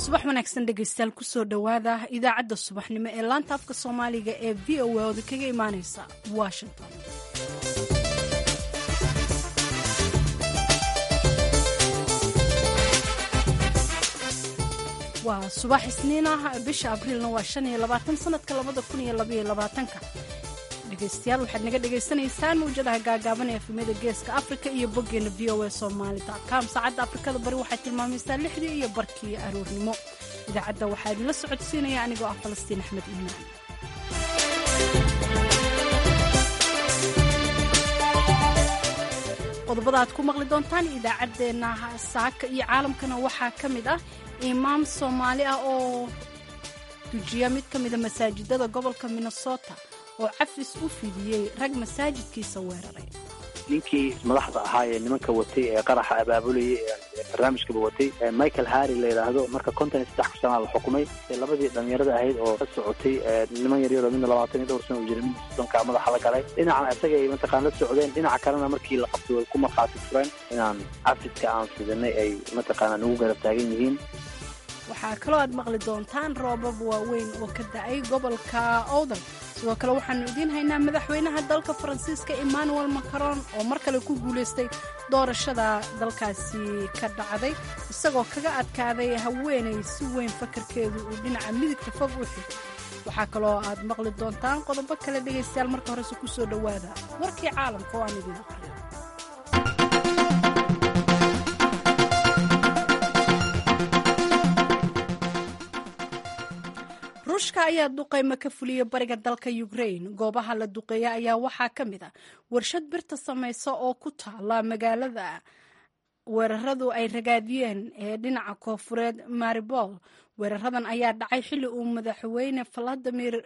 subax wanaagsan dhegaystayaal kusoo dhowaada idaacadda subaxnimo ee laanta afka soomaaliga ee v o a ooda kaga imaaneysa washington waa subax isniin ah bisha abriilna waa shan iyo labaatan sanadka labada kun iyo labaiyo labaatanka dhegaystayaal waxaad naga dhagaysanaysaan mawjadaha gaagaaban ee efemyada geeska afrika iyo boggeena v o a somaali com saacadda afrikada bari waxay tilmaamaysaa lixdii iyo barkii aroornimo idaacadda waxaa idinla socodsiinaya anigoo ah falastiin axmed iimaan qodobada aad ku maqli doontaan idaacaddeenna saaka iyo caalamkana waxaa ka mid ah imaam soomaali ah oo dujiya mid ka mida masaajidada gobolka minnesota oo cafis u fidiyey rag masaajidkiisa weeraray ninkii madaxda ahaa ee nimanka watay ee qaraxa abaabulayay ee barnaamijkaba watay michael harry la yidhaahdo marka konton iyo saddex sanaa la xukumay labadii dhalinyarada ahayd oo ka socotay niman yaryaroo midna labaatan iyo dhowr sana u jira midna soddonkaa madaxa la galay dhinacna isaga ay mataqaan la socdeen dhinaca kalena markii la qabtay way ku markhaati fureen inaan cafiska aan fidanay ay mataqaanaa nagu garab taagan yihiin waxaa kaloo aad maqli doontaan roobab waaweyn oo ka da-ay gobolka owdal sidoo kale waxaanu idiin haynaa madaxweynaha dalka faransiiska emmanuel macron oo mar kale ku guulaystay doorashada dalkaasi ka dhacday isagoo kaga adkaaday haweenay si weyn fakarkeedu uu dhinaca midigta fog u xigay waxaa kaloo aad maqli doontaan qodobo kale dhegaystayaal marka horese ku soo dhowaada warkii caalamka oo aan idiin aqriyo ruushka ayaa duqaymo ka fuliyay bariga dalka ukrain goobaha la duqeeya ayaa waxaa ka mid a warshad birta samaysa oo ku taala magaalada weeraradu ay ragaadiyeen ee dhinaca koofureed maribol weeraradan ayaa dhacay xilli uu madaxweyne valadimir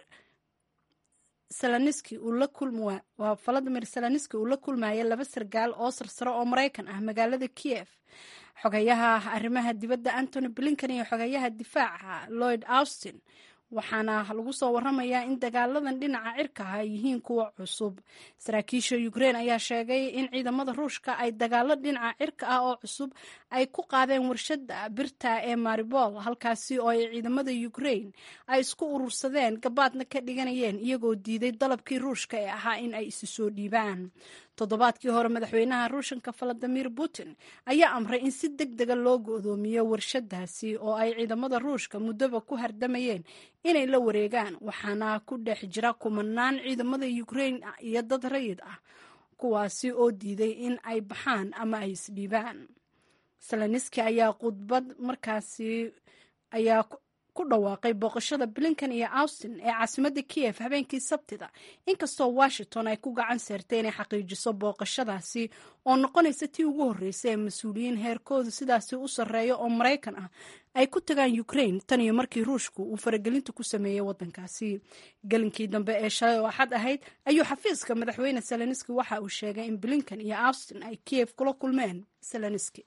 valadimir selaniski uu la kulmayay laba sargaal oo sarsaro oo maraykan ah magaalada kiev xogayaha arrimaha dibadda antony blinkan iyo xogayaha difaaca lloyd austin waxaana lagu soo waramayaa in dagaaladan dhinaca cirka ah ay yihiin kuwa cusub saraakiisha ukrein ayaa sheegay in ciidamada ruushka ay dagaalo dhinaca cirka ah oo cusub ay ku qaadeen warshada birta ee maribol halkaasi oo ay ciidamada ukrein ay isku urursadeen gabaadna ka dhiganayeen iyagoo diiday dalabkii ruushka ee ahaa in ay isi soo dhiibaan toddobaadkii hore madaxweynaha ruushanka valadimir putin ayaa amray in si deg dega loo go'doomiyo warshadaasi oo ay ciidamada ruushka muddoba ku hardamayeen inay la wareegaan waxaana ku dhex jira kumanaan ciidamada ukrein iyo dad rayid ah kuwaasi oo diiday in ay baxaan ama ay isdhiibaan selaniski ayaa khudbad markaasi ayaa ku dhawaaqay booqashada blinkan iyo austin ee caasimadda kiev habeenkii sabtida inkastoo washington ay ku gacan seertay inay xaqiijiso booqashadaasi oo noqonaysa tii ugu horreysay ee mas-uuliyiin heerkoodu sidaasi u sarreeya oo maraykan ah ay ku tagaan ukrain tan iyo markii ruushku uu faragelinta ku sameeyey waddankaasi gelinkii dambe ee shalay oo axad ahayd ayuu xafiiska madaxweyne selaniski waxa uu sheegay in blinkan iyo austin ay kiev kula kulmeen selaniski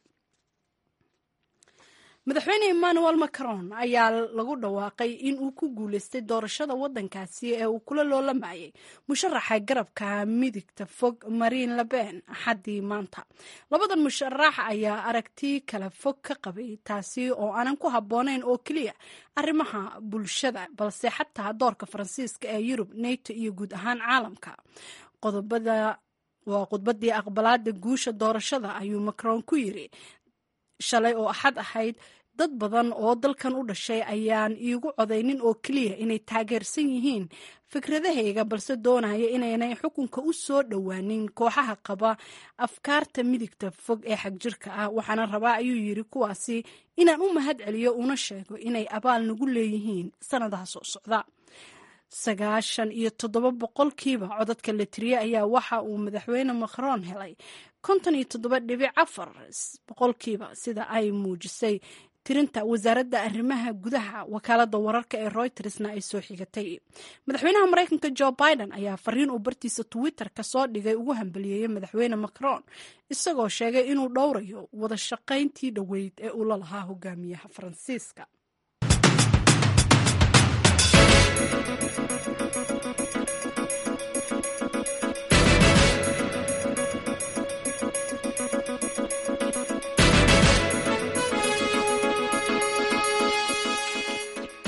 madaxweyne emmanuel macron ayaa lagu dhawaaqay in uu ku guulaystay doorashada waddankaasi ee uu kula loolamayay musharaxa garabka midigta fog marine leben axaddii maanta labadan musharax ayaa aragti kala fog ka qabay taasi oo aanan ku habboonayn oo keliya arrimaha bulshada balse xataa doorka faransiiska ee yurub nato iyo guud ahaan caalamka qodobada waa khudbadii aqbalaada guusha doorashada ayuu macron ku yiri shalay oo axad ahayd dad badan oo dalkan u dhashay ayaan iigu codaynin oo keliya inay taageersan yihiin fikradahayga balse doonaya inaynay xukunka u soo dhowaanin kooxaha qaba afkaarta midigta fog ee xagjirka ah waxaana rabaa ayuu yiri kuwaasi inaan u mahad celiyo una sheego inay abaal nagu leeyihiin sannadaha soo socda sagaashan iyo toddoba boqolkiiba codadka la tiriyey ayaa waxa uu madaxweyne macron helay konton iyo toddoba dhibic afar boqolkiiba sida ay muujisay tirinta wasaaradda arrimaha gudaha wakaalada wararka ee reutersna ay soo xigatay madaxweynaha maraykanka jo biden ayaa fariin uu bartiisa twitter ka soo dhigay ugu hambaliyeeyey madaxweyne macron isagoo sheegay inuu dhowrayo wada shaqayntii dhoweyd ee uu la lahaa hogaamiyaha faransiiska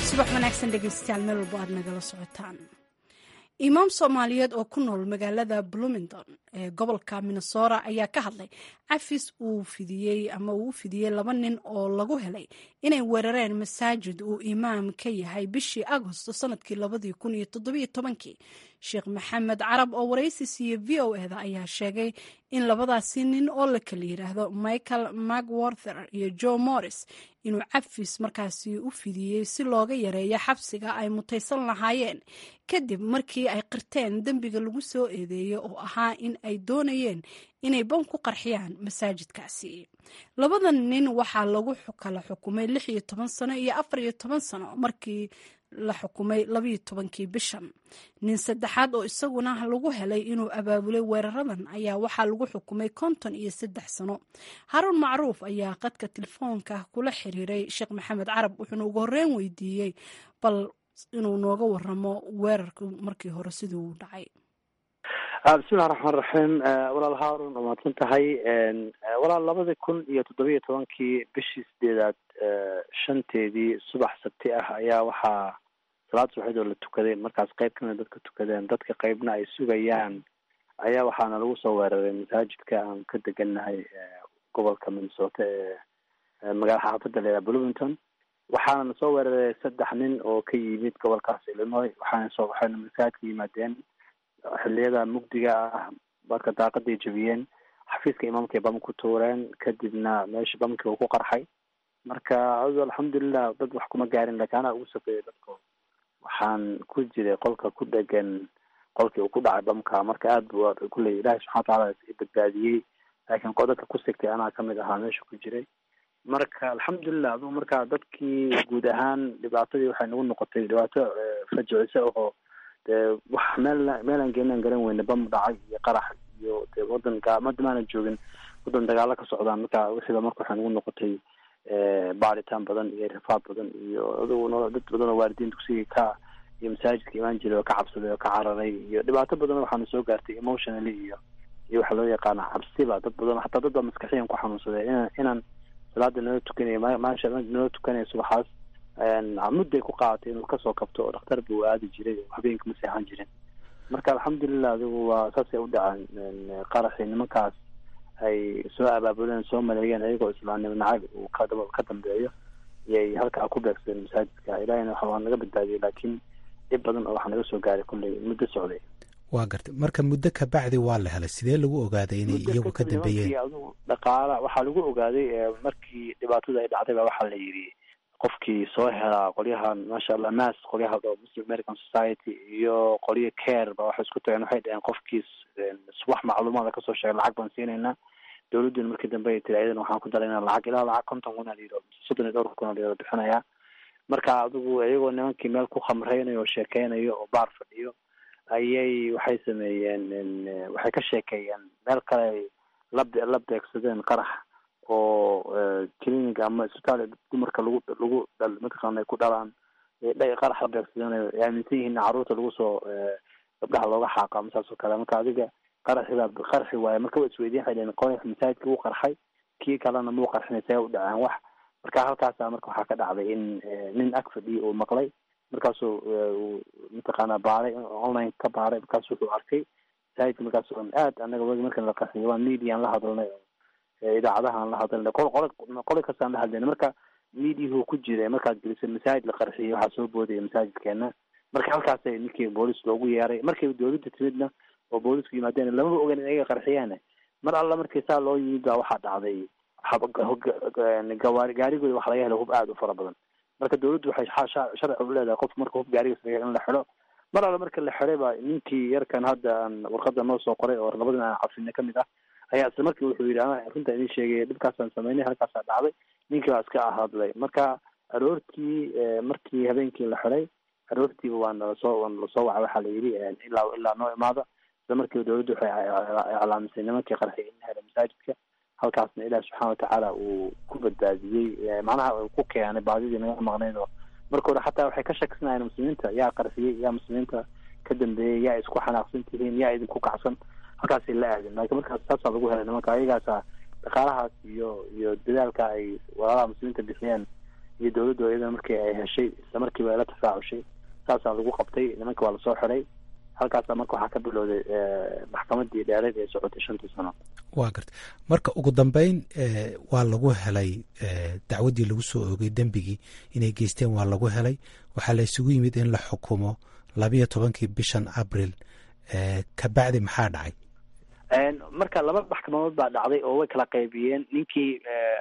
subax wanaagsan dhegeystayaal meel walbo aad nagala socotaan imaam soomaaliyeed oo ku nool magaalada bloomington ee gobolka minnesota ayaa ka hadlay cafis uu fidiyey ama uu u fidiyey laba nin oo lagu helay inay weerareen masaajid uu imaam ka yahay bishii agosto sanadkii labadii kun iyo toddobiyo tobankii sheekh maxamed carab oo waraysi siiye v o eda ayaa sheegay in labadaasi nin oo la kala yidhaahdo michael macwarther iyo joe morris inuu cafis markaasi u fidiyey si looga yareeyo xabsiga ay mutaysan lahaayeen kadib markii ay qirteen dembiga lagu soo eedeeyey oo ahaa in ay doonayeen inay bam ku qarxiyaan masaajidkaasi labadan nin waxaa lagu kala xukumay lix iyo toban sano iyo afar iyo toban sano markii la xukumay labayo tobankii bishan nin saddexaad oo isaguna lagu helay inuu abaabulay weeraradan ayaa waxaa lagu xukumay konton iyo saddex sano haruun macruuf ayaa qadka telefoonka kula xiriiray sheekh maxamed carab wuxuuna ugu horreyn weydiiyey bal inuu nooga waramo weerarku markii hore siduu u dhacay bismillahi raxmaan raxiim walaal haarun waa mahadsan tahay walaal labadii kun iyo toddobiyo tobankii bishii sideedaad shanteedii subax sabti ah ayaa waxaa salaad subaxeed oo la tukaday markaas qayb kamida dadka tukadeen dadka qeybna ay sugayaan ayaa waxaana lagu soo weeraray masaajidka aan ka degannahay gobolka minnesota ee magaala xaafadda leedaha bloomington waxaana na soo weeraray saddex nin oo ka yimid gobolkaas illinois waxaana soo waxayna masaajidka yimaadeen xiliyada mugdiga ah marka daaqaday jebiyeen xafiiska imaamka ay bam ku tuureen kadibna meesha bamkii uu ku qarxay marka adu alxamdulilah dad wax kuma gaarin lakin anaa ugu safeeyay dadko waxaan ku jiray qolka ku dhegan qolkii uu ku dhacay bamka marka aad bu kuley ilahi subxana watacaala badbaadiyey laakiin dadka ku sigtay anaa kamid ahaa meesha ku jiray marka alxamdulilah adu marka dadkii guud ahaan dhibaatadii waxay nagu noqotay dhibaato fajicisa ahoo dee wax meel meelaan geenaan garan weyne bam dhacay iyo qarax iyo de wadan gaamada maanan joogin wadan dagaalo ka socdaan marka wixiiba marka waxay nagu noqotay baaritaan badan iyo rifaad badan iyo adugu dad badan oo waalidiin dugsiga ka iyo masaajidka imaan jiray oo ka cabsaday oo ka cararay iyo dhibaato badan waxaana soo gaartay emotionally iyo iyo waxaa loo yaqaana cabsiba dad badan xataa dad baa maskaxiyan ku xanuunsaday ina inaan salaada nala tukanaya maasha nala tukanaya subaxaas mudday ku qaadatay inuu kasoo kabto oo dhakhtar buu aadi jiray oo habeenka ma seexan jirin marka alxamdulilah adigu waa saasay u dhaceen qaraxii nimankaas ay soo abaabuleen soo maleeyeen ayagoo islaamnimo nacayb uu ka ka dambeeyo iyay halkaa ku beegsadeen masaajidka ilahina waa naga badbaadiyay laakiin dhib badan oo waxaa naga soo gaaray kulley muddo socday waa gartay marka muddo ka bacdi waa la helay sidee lagu ogaaday inay iyagu ka dambeeyeen adigu dhaqaala waxaa lagu ogaaday markii dhibaatada ay dhacday baa waxaa la yidhi qofkii soo helaa qolyahan maasha allah mas qolyaha muslim american society iyo qolyo care ba waxay isku tageen waxay dhaheen qofkiis wax macluumaada kasoo sheegay lacag baan siinaynaa dawladduna markii dambe ay tiri ayadan waxaan ku daraynaa lacag ilaa lacag konton kun aliyro soddon iyo dhowr kun aliyro bixinayaa marka adigu iyagoo nimankii meel ku khamreynayo oo sheekeynayo oo baar fadhiyo ayay waxay sameeyeen waxay ka sheekeeyeen meel kale la la beegsadeen qarax oo clinic ama isbitaal dumarka lagu lagu mataqaana ay ku dhalaan qarax la beegsadeen ay aaminsan yihiin carruurta lagu soo gabdhaha looga xaaqa ama saas oo kale marka adiga qaraxi baa qarxi waaye marka wa isweydiin waxay dhaheen qorax masaajidka wuu qarxay kii kalena muu qarxinay see u dhaceen wax marka halkaasa marka waxaa ka dhacday in nin ag fadhiya uu maqlay markaasuu mataqaana baaray online ka baaray markaasu wuxuu arkay masaajidka markaas aad anaga wagi markan la qarxiyo waa mediaan la hadalnay idaacadahaan la hadalnay qol qol qoli kastaan la hadlayna marka mediahu ku jiray markaad gelisay masaajid la qarxiyay waxaa soo boodaya masaajidkeena marka halkaasay ninkii boolis loogu yeeray markay dawladda timidna oo boolisku yimaadeen lamaba ogan in ayaga qarxiyaan mar alla markii saa loo yimid baa waxaa dhacday gawaari gaarigooda waxa laga helay hub aada u fara badan marka dawladdu waxay sharci u leedahay qof marka hub gaariga sameeya in la xidho mar alla marka la xiday baa ninkii yarkan hadda aan warqada noo soo qoray oo labadan aan cabsina kamid ah ayaa isla markii wuxuu yidhi ana runta idin sheegay dhibkaasaan sameynay halkaasaa dhacday ninkii baa iska ahadlay marka aroortii markii habeenkii la xiday aroortiiba waa nalasoo waa nalasoo waca waxaa la yidhi ilaa ilaa noo imaada isla markiiba dawladdu waxay iclaamisay nimankii qarxiyay in hela masaajidka halkaasna ilaah subxaana watacaala uu ku badbaadiyey macnaha uu ku keenay baadidii naga maqnayd oo marka hore xataa waxay ka shakisanayen muslimiinta yaa qarxiyey yaa muslimiinta ka dambeeyey yaa isku xanaaqsan tihiin yaa idinku kacsan halkaasay la aadeen laakiin markaas saasaa lagu helay nimanka ayagaasa dhaqaalahaas iyo iyo dadaalka ay walaalaha muslimiinta bixiyeen iyo dawladdu iyadana markii ay heshay isla markiiba ay la tafaacushay saasaa lagu qabtay nimanka waa lasoo xiday halkaasa marka waxaa ka bilowday maxkamadii dheereed ee socotay shantii sano waa garta marka ugu dambeyn waa lagu helay dacwaddii lagu soo oogay dembigii inay geysteen waa lagu helay waxaa la isugu yimid in la xukumo labiyo tobankii bishan abril kabacdi maxaa dhacay marka laba maxkamadood baa dhacday oo way kala qaybiyeen ninkii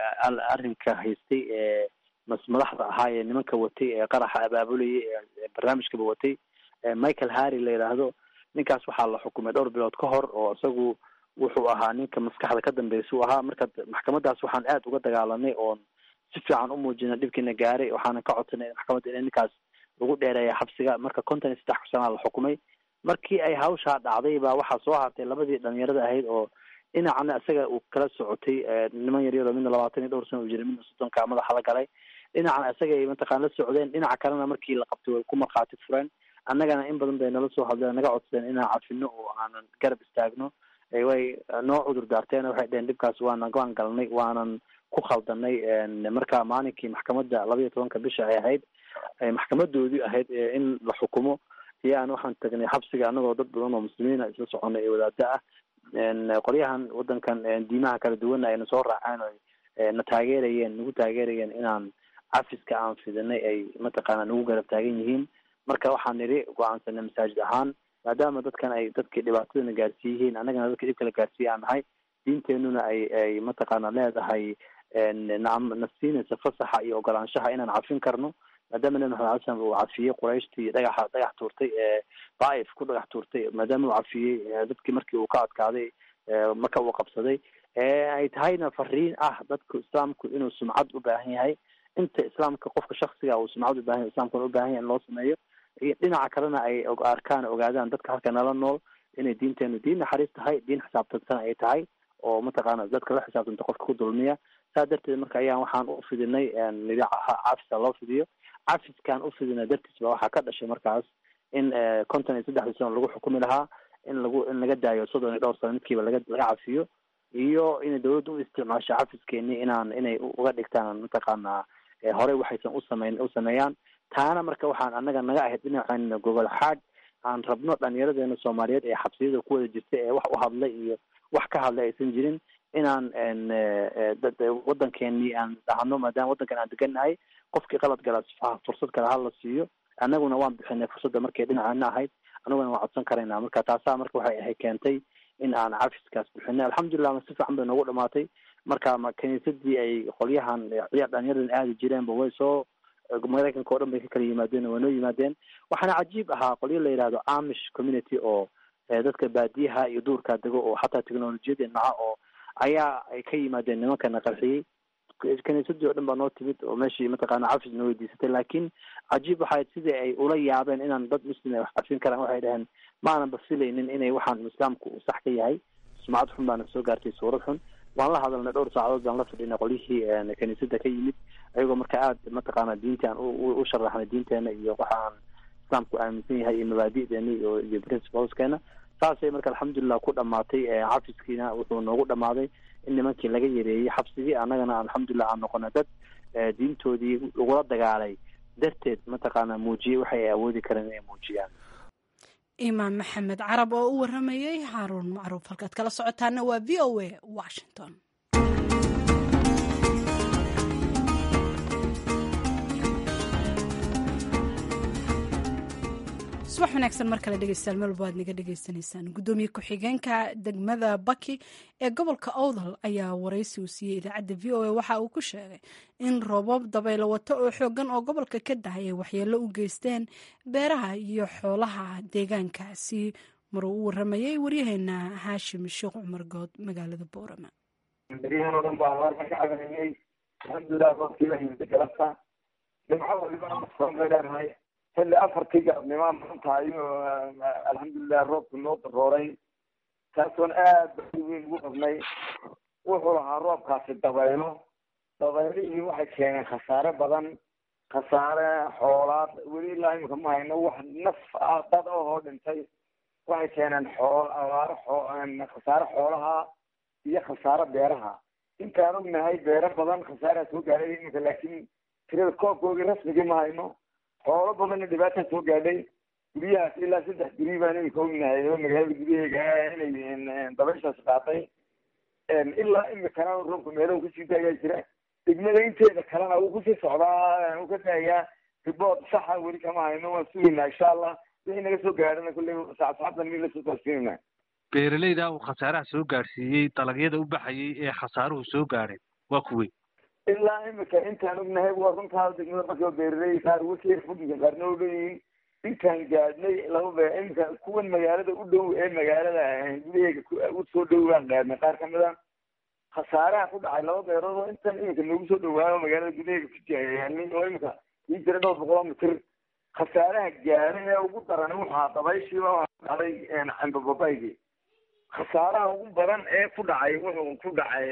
arrinka haystay ee madaxda ahaa ee nimanka watay ee qaraxa abaabulayay ee barnaamijkaba watay michael harry la yidhaahdo ninkaas waxaa la xukumay dhowr bilood ka hor oo isagu wuxuu ahaa ninka maskaxda ka dambeysa u ahaa marka maxkamadaas waxaan aad uga dagaalanay oon si fiican u muujinay dhibkiina gaaray waxaana ka codsanay maxkamadda in ninkaas lagu dheereeya xabsiga marka konton iyo saddex sanaa la xukumay markii ay hawshaa dhacday baa waxaa soo hartay labadii dhalinyarada ahayd oo dhinacana isaga uu kala socotay niman yaryaro midna labaatan iyo dhowr sana uu jiray midna soddonka madaxa la galay dhinacana isaga ay mataqaan la socdeen dhinaca kalena markii la qabtay way ku markhaati fureen annagana in badan bay nala soo hadleen naga codsadeen inaan cafino oo aanan garab istaagno way noo cudur daarteen waxay dheheen dhibkaas waana waan galnay waanan ku khaldanay marka maalinkii maxkamadda laba iyo tobanka bisha ay ahayd maxkamadoodii ahayd in la xukumo iyo aan waxaan tagnay xabsiga anagoo dad badan oo muslimiina isla soconay ee wadaada ah qolyahan wadankan diimaha kala duwana ayna soo raaceen o na taageerayeen nagu taageerayeen inaan cafiska aan fidinay ay mataqaana nagu garab taagan yihiin marka waxaan nidhi go-aansanay masaajid ahaan maadaama dadkan ay dadkii dhibaatadana gaarsiiyihiin annagana dadkii dhibkala gaarsiiye aan nahay diinteenuna ay ay mataqaana leedahay nacam nafsiinaysa fasaxa iyo ogolaanshaha inaan cafin karno maadaama nabi maxamed alay slam uu cafiyey qurayshtii dhagaxa dhagax tuurtay ee daaif ku dhagax tuurtay maadaama uu cafiyey dadkii markii uu ka adkaaday marka uu qabsaday ay tahayna fariin ah dadku islaamku inuu sumcad u baahan yahay inta islaamka qofka shaksiga uu sumcad u baahan yahay islamkuna u baahan yahay in loo sameeyo iyo dhinaca kalena ay arkaan ogaadaan dadka halka nala nool inay diinteenu diin naxariis tahay diin xisaabtansan ay tahay oo mataqaana dadka la xisaabtanta qofka ku dulmiya saa darteed marka ayaan waxaan u fidinay nidhi cafisa loo fidiyo cafiskaan u fidina dartiis ba waxaa ka dhashay markaas in konton iyo saddexdii sano lagu xukumi lahaa in lagu in laga daayo soddon iyo dhowr sano midkiiba laga laga cafiyo iyo inay dawladda u isticmaasho cafiskeenii inaan inay uga dhigtaan mataqaana horey waxaysan usameyn u sameeyaan taana marka waxaan annaga naga ahayd dhinaceena gogol xaad aan rabno dhalinyaradeena soomaaliyeed ee xabsiyada ku wada jirta ee wax u hadlay iyo wax ka hadlay aysan jirin inaan wadankeenii aan dhahno maadaama wadankan aan degannahay qofkii qalad galaa fursad kale hala siiyo annaguna waan bixinay fursadda markay dhinaceena ahayd annaguna waan codsan karaynaa marka taasaa marka waxay ahay keentay in aan cafiskaas bixinay alxamdulilah si fiican bay noogu dhamaatay marka ma kiniisadii ay qolyahan ciyaar dhalinyaradan aadi jireenba way soo maraykanka o dhan bay ka kala yimaadeen waa noo yimaadeen waxaana cajiib ahaa qolyo la yidhahdo amish community oo dadka baadiyaha iyo duurkaa dego oo xataa technolojiyada naca oo ayaa ay ka yimaadeen nimankana qarxiyey kiniisadii o dhan baa noo timid oo meeshii mataqaana cafis na weydiisatay laakiin cajiib waxay sidii ay ula yaabeen inaan dad muslim ay wax cafin karaan waxay dhaheen ma aanan bafilaynin inay waxaan islaamku uu sax ka yahay sumcad xun baana soo gaartay suurad xun waan la hadalnay dhowr saacadood baan la fadhinay qolyihii kiniisada ka yimid ayagoo marka aada mataqaana diinti aan u sharaxnay diinteena iyo waxa aan islaamku aaminsan yahay iyo mabaadi'deena iyo iyo principleskeena saasay marka alxamdulilah ku dhamaatay xafiskiina wuxuu noogu dhamaaday in nimankii laga yareeyey xabsigii annagana alxamdulilah aan noqona dad diintoodii lagula dagaalay darteed mataqaana muujiyey waxay ay awoodi kareen inay muujiyaan imaam maxamed carab oo u waramayey haaruun macruuf halkaad kala socotaana waa v o a washington subax wanaagsan mar kale dhegeystayaal meel walba aad naga dhegeysanaysaan guddoomiye ku-xigeenka degmada baki ee gobolka owdal ayaa waraysi uu siiyey idaacadda v o a waxa uu ku sheegay in roobab dabaylo wato oo xoogan oo gobolka ka dahay ay waxyeello u geysteen beeraha iyo xoolaha deegaankaasi maruu u waramayey waryaheena haashim sheekh cumar good magaalada boorama beryahan oo dhan baa abaarka ka cabanayay alxamdulilah roobkiiba himda galabta dhimcada leedahay xilli afartii galabnimaa maanta ayuu alxamdulilah roobku noo darooray taasoon aad badi weyn ugu qabnay wuxuu lahaa roobkaasi dabaylo dabaylihii waxay keeneen khasaare badan khasaare xoolaad weli ilaa imika ma hayno wax naf ah dad ahoo dhintay waxay keeneen xool abaaro xoo khasaare xoolaha iyo khasaare beeraha intaan ognahay beero badan khasaaraa soo gaaray iminka laakiin tirada koobkoogii rasmigii ma hayno xoolo badanna dhibaataa soo gaadhay guryahaas ilaa saddex guryi baan imika ognahay oo magaalada gudaheega inay dabayshaas qaatay ilaa imikana roobka meelahu kusii daayaa jira degmada inteeda kalena wuu kusii socdaa uu ka daayaa riboort saxa weli kama hayno waan sugaynaa insha allah wixii naga soo gaadhana kulley saacsaacdan mid lasoo gaarsiinayna beeralayda uu khasaaraha soo gaadhsiiyey dalagyada u baxayay ee khasaaruhu soo gaadhay waa kuwey ilaa imika intaan ognahay waa runtaa degmada marka beeraley qaar wasiir fudinka qaarna u leeyihiin intaan gaadhnay laba be imika kuwan magaalada u dhow ee magaalada gudaheega u soo dhow baan gaadhnay qaar kamid a khasaaraha ku dhacay laba beerood oo intan imika noogu soo dhawaayo magaalada gudaheega kujiyaalnay oo imika ii jira dhowr boqol mitir khasaaraha gaadhay ee ugu daran waxaa dabayshiiba waxaa dhacday cambababaygii khasaaraha ugu badan ee ku dhacay wuxuu ku dhacay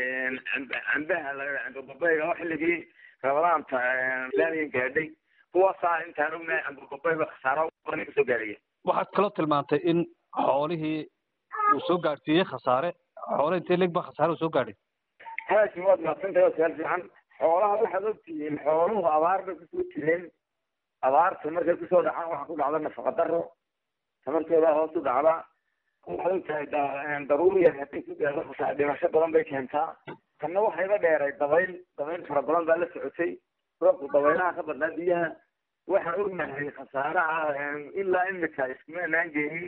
cambaha cambababayga oo xilligii rabadaanta laanigan gaadhay kuwaasaa intaan ognahay cambababayga khasaaraha ugu badan kasoo gaadhaya waxaad kaloo tilmaantay in xoolihii uu soo gaadhsiiyey khasaare xoole intee leg ba khasaare uu soo gaadhay haashi waad mahadsantahay waa su-aal fiican xoolaha waxaad ogtihiin xooluhu abaar bay kusoo jireen abaarta markay kusoo dhacaan waxaa ku dhacda nafaqa daro tamartooda hoos u dhacda waxaad ogtahay daruuriya haday ku gaadho khasaar dhimasho badan bay keentaa kanna waxayba dheeray dabayl dabayl fara badan baa la socotay roobku dabaylaha ka badnaa biyaha waxaan ognahay khasaaraha ilaa imika iskuma anaan geenin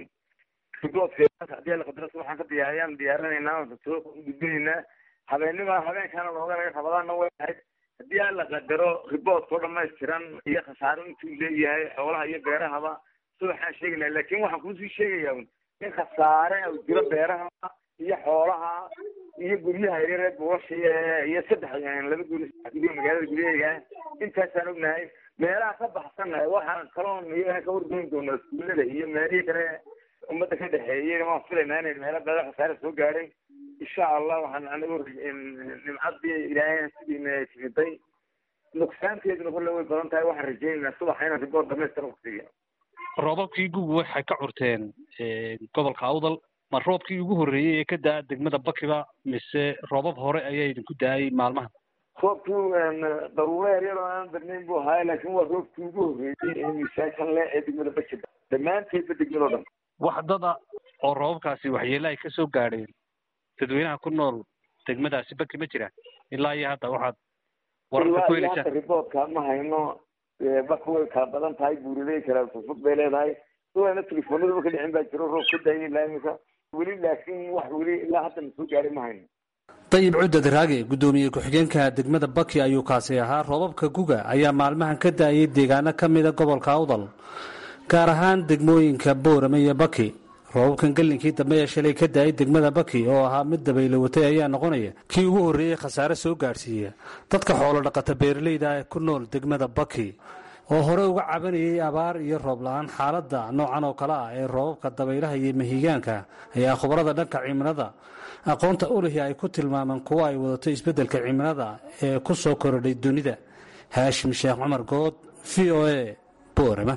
riboodka hadii la qadaro waxaan ka diyaariyaan diyaarinaynaa soo gudbinaynaa habeennima habeenkaana looga laga rabadaana way ahayd haddii aan la qadaro riboodkao dhamaystiran iyo khasaaro intuu leeyahay xoolaha iyo beerahaba si waxaan sheegaynaa laakin waxaan kuusii sheegaya in khasaare u jiro beeraha iyo xoolaha iyo guryaha yaryaree buulasha iyo saddex laba guri gurya magaalada guryaheega intaasaan ognahay meelaha ka baxsannahay waxaan kaloon iyagana ka wargoyn doonaa iskuullada iyo meelihii kale ummadda ka dhexeeyey waan filaynaa inay meelo badan khasaare soo gaadhay insha allah waxaan anigu nimcadii ilaahay sidiina timiday nugsaanteeduna kulle way badan tahay waxaan rajaynaynaa subaxa inaan riboort dhamaystira waqtiga roobabkii gugu waxay ka curteen gobolka awdal ma roobkii ugu horreeyey ee ka daa degmada bakiba mise roobab hore ayaa idinku daayay maalmaha roobkii daruuro yaryar oo aan badnayn buu ahaay laakin waa roobkii ugu horreeyey ee miisaankan le ee degmada bakiba dhammaanteedba degmado dhan wax dada oo roobabkaasi waxyeele ay kasoo gaadheen dadweynaha ku nool degmadaasi baki ma jiraan ilaa iyo hadda waxaad wararka ku heleysaan riboodka ma hayno baka way kala badan tahay buuriley kala fufug bay leedahay suwana telefoonadaba ka dhicin baa jiro roob ka daayay ilaa imika weli laakin wax weli ilaa hadda na soo gaaray ma hayno dayib cudad raage guddoomiye ku-xigeenka degmada baki ayuu kaasi ahaa roobabka guga ayaa maalmahan ka daayay deegaano ka mida gobolka awdal gaar ahaan degmooyinka boorame iyo baki roobabkan gelinkii dambe ee shalay ka daayay degmada baki oo ahaa mid dabaylo watay ayaa noqonaya kii ugu horreeyey khasaare soo gaadhsiiya dadka xoolo dhaqata beeralayda ee ku nool degmada baki oo hore uga cabanayay abaar iyo roob la-aan xaaladda noocan oo kale ah ee roobabka dabaylaha iyo mahigaanka ayaa khubarada dhanka cimilada aqoonta ulihi ay ku tilmaameen kuwo ay wadato isbeddelka cimilada ee ku soo korodhay dunida haashim sheekh cumar good v o a boorama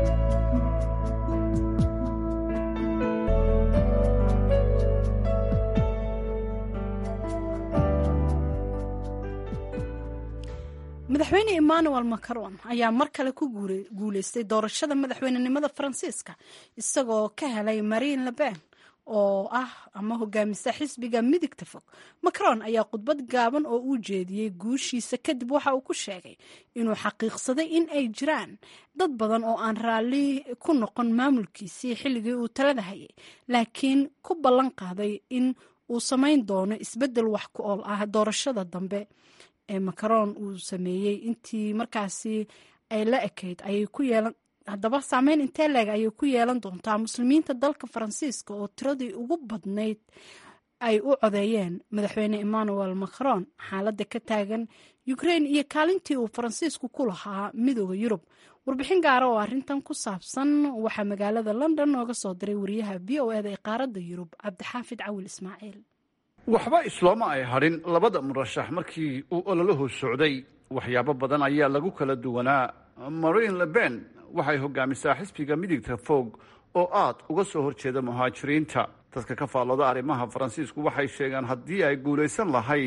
madaxweyne emmanuel macron ayaa mar kale ku guuleystay doorashada madaxweynenimada faransiiska isagoo ka helay marine leben oo ah ama hogaamisa xisbiga midigta fog macron ayaa khudbad gaaban oo uu jeediyey guushiisa kadib waxa uu ku sheegay inuu xaqiiqsaday in ay jiraan dad badan oo aan raalli ku noqon maamulkiisii xilligii uu talada hayay laakiin ku ballan qaaday in uu samayn doono isbeddel wax ku ool ah doorashada dambe ee macron uu sameeyey intii markaasi ay la ekayd ayay ku yeelan haddaba saameyn intee leeg ayay ku yeelan doontaa muslimiinta dalka faransiiska oo tiradii ugu badnayd ay u codeeyeen madaxweyne emmanuel macron xaaladda ka taagan ukraine iyo kaalintii uu faransiisku ku lahaa midooda yurub warbixin gaara oo arrintan ku saabsan waxaa magaalada london nooga soo diray wariyaha v o eda ee qaaradda yurub cabdixaafid cawil ismaaciil waxba islooma ay hadhin labada murashax markii uu ololuhu socday waxyaabo badan ayaa lagu kala duwanaa marine leben waxay hogaamisaa xisbiga midigta fog oo aad uga soo horjeeda muhaajiriinta dadka ka faallooda arrimaha faransiisku waxay sheegaan haddii ay guulaysan lahayd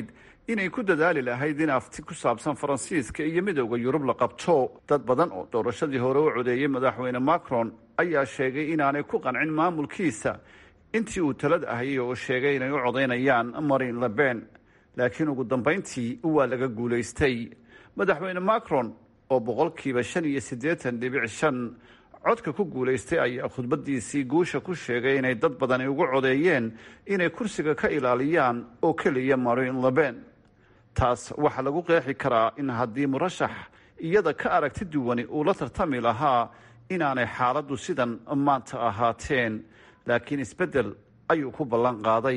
inay ku dadaali lahayd in afti ku saabsan faransiiska iyo midowda yurub la qabto dad badan oo doorashadii hore u codeeyey madaxweyne macron ayaa sheegay inaanay ku qancin maamulkiisa intii uu talada ahayay oo sheegay inay u codaynayaan marin leben laakiin ugu dambayntii waa laga guulaystay madaxweyne macron oo boqolkiiba shan iyo siddeetan dhibic shan codka ku guulaystay ayaa khudbadiisii guusha ku sheegay inay dad badani ugu codeeyeen inay kursiga ka ilaaliyaan oo keliya marin leben taas waxaa lagu qeexi karaa in haddii murashax iyada ka aragti duwani uu la tartami lahaa inaanay xaaladdu sidan maanta ahaateen laakiin isbeddel ayuu ku ballan qaaday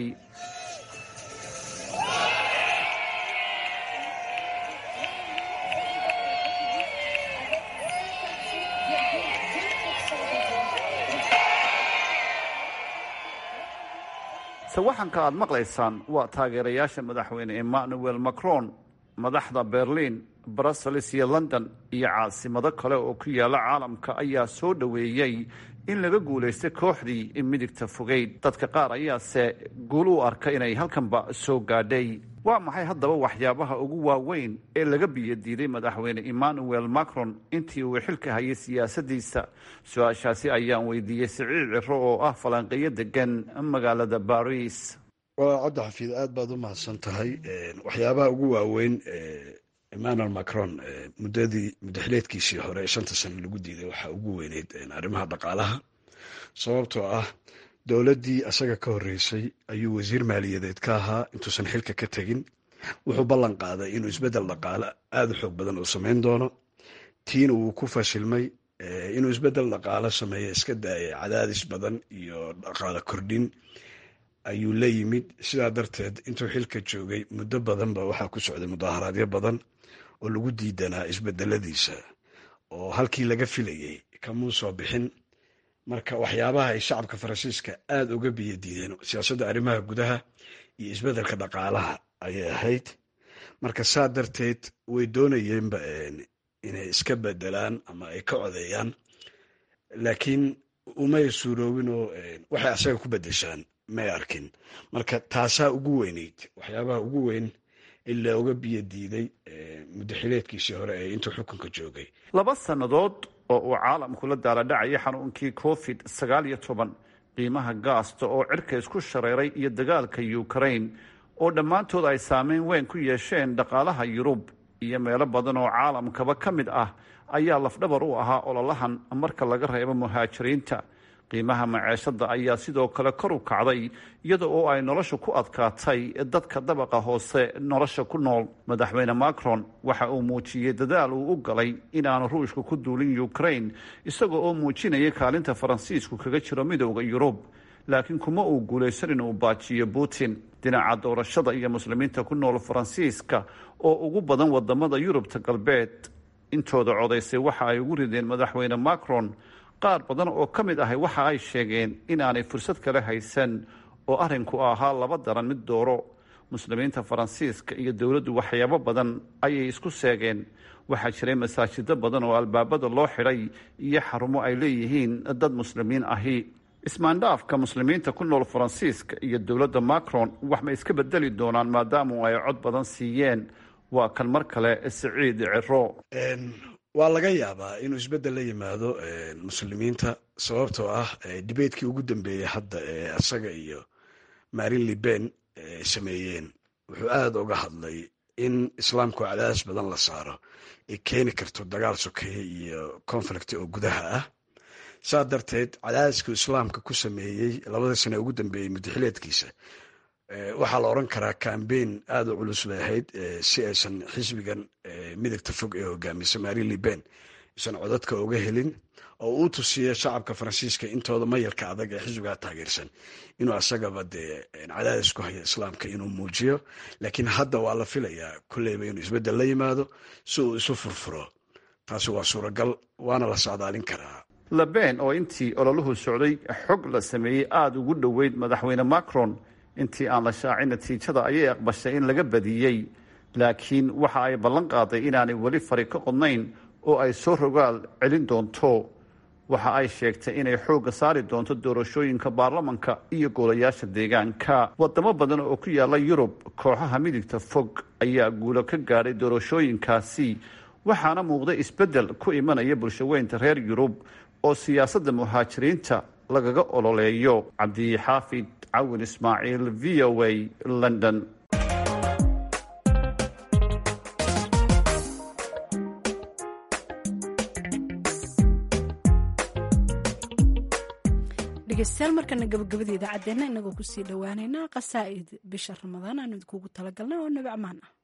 sawaxanka aada maqlaysaan waa taageerayaasha madaxweyne emmanuel macron madaxda berlin brussels iyo london iyo caasimado kale oo ku yaala caalamka ayaa soo dhoweeyey in laga guulaystay kooxdii midigta fogeyd dadka qaar ayaase guul u arka inay halkanba soo gaadhay waa maxay haddaba waxyaabaha ugu waaweyn ee laga biyadiiday madaxweyne emmanuel macron intii uu xilka hayay siyaasadiisa su-aashaasi ayaan weydiiyey siciid ciro oo ah falanqeeyo degan magaalada baris waa cabdi xafiid aad baad u mahadsan tahay waxyaabaha ugu waaweyn emmanuel macron muddadii muddaxileedkiisii hore ee shanta sano lagu diiday waxaa ugu weyneyd arrimaha dhaqaalaha sababtoo ah dowladdii asaga ka horreysay ayuu wasiir maaliyadeed ka ahaa intuusan xilka ka tegin wuxuu ballan qaaday inuu isbeddel dhaqaale aada u xoog badan uu samayn doono tiina wuu ku fashilmay inuu isbeddel dhaqaale sameeyo iska daaya cadaadis badan iyo dhaqaale kordhin ayuu la yimid sidaa darteed intuu xilka joogay muddo badanba waxaa ku socday mudaaharaadyo badan oo lagu diidanaa isbedeladiisa oo halkii laga filayay kamuu soo bixin marka waxyaabaha ay shacabka faransiiska aada uga biyadiideen siyaasadda arrimaha gudaha iyo isbeddelka dhaqaalaha ayay ahayd marka saa darteed way doonayeenba inay iska bedelaan ama ay ka codeeyaan laakiin umay suuroobin oo waxay asaga ku bedeshaan may arkin marka taasaa ugu weyneyd waxyaabaha ugu weyn in looga biyo diiday muddaxileedkiisii hore ee intuu xukunka joogay laba sannadood oo uu caalamku la daaladhacayay xanuunkii covid sagaal iyo toban qiimaha gaasta oo cirka isku shareeray iyo dagaalka ukraine oo dhammaantood ay saameyn weyn ku yeesheen dhaqaalaha yurub iyo meelo badan oo caalamkaba ka mid ah ayaa lafdhabar u ahaa ololahan marka laga reebo muhaajiriinta qiimaha maceeshada ayaa sidoo kale kor u kacday iyada oo ay nolosha ku adkaatay dadka dabaqa hoose nolosha ku nool madaxweyne macron waxa uu muujiyey dadaal uu u galay inaanu ruushka ku duulin ukraine isaga oo muujinaya kaalinta faransiisku kaga jiro midowda yurub laakiin kuma uu guulaysan inuu baajiyo putin dhinaca doorashada iyo muslimiinta ku nool faransiiska oo ugu badan wadamada yurubta galbeed intooda codaysay waxa ay ugu rideen madaxweyne macron qaar badan oo ka mid ahay waxa ay sheegeen inaanay fursad kale haysan oo arrinku ahaa laba daran mid dooro muslimiinta faransiiska iyo dowladdu waxyaabo badan ayay isku seegeen waxaa jiray masaajido badan oo albaabada loo xidhay iyo xarumo ay leeyihiin dad muslimiin ahi ismaandhaafka muslimiinta ku nool faransiiska iyo dowladda macron wax ma iska bedeli doonaan maadaamu ay cod badan siiyeen waa kan mar kale siciid ciro waa laga yaabaa inuu isbeddel la yimaado muslimiinta sababtoo ah dibeedkii ugu dambeeyey hadda ee asaga iyo marin liben sameeyeen wuxuu aada uga hadlay in islaamku cadaadis badan la saaro ay keeni karto dagaal sokeeye iyo conflict oo gudaha ah saa darteed cadaadiskuu islaamka ku sameeyey labada sane ugu dambeeyey muddaxileedkiisa waxaa la odran karaa cambein aada u culus bay ahayd si aysan xisbigan midigta fog ee hogaamisa marin liben aysan codadka uga helin oo uu tusiya shacabka faransiiska intooda mayalka adag ee xisbigaa taageersan inuu asagaba dee cadaadis ku hayo islaamka inuu muujiyo laakiin hadda waa la filayaa kolleyba inuu isbeddel la yimaado si uu isu furfuro taasi waa suuragal waana la socdaalin karaa leben oo intii ololuhu socday xog la sameeyey aada ugu dhoweyd madaxweyne macron intii aan la shaacin natiijada ayay aqbashay in laga badiyey laakiin waxa ay ballan qaaday inaanay weli fari ka qodnayn oo ay soo rogaal celin doonto waxa ay sheegtay inay xoogga saari doonto doorashooyinka baarlamanka iyo golayaasha deegaanka wadamo badan oo ku yaala yurub kooxaha midigta fog ayaa guulo ka gaadhay doorashooyinkaasi waxaana muuqday isbeddel ku imanaya bulshaweynta reer yurub oo siyaasadda muhaajiriinta lagaga ololeeyo cabdixaafid cawin ismaaciil v o a london dhegeystayaal markana gabagabada idaacaddeenna inagoo kusii dhowaaneynaa qasaa'id bisha ramadaan aanu idinkugu talagalnay oo nabi amaan ah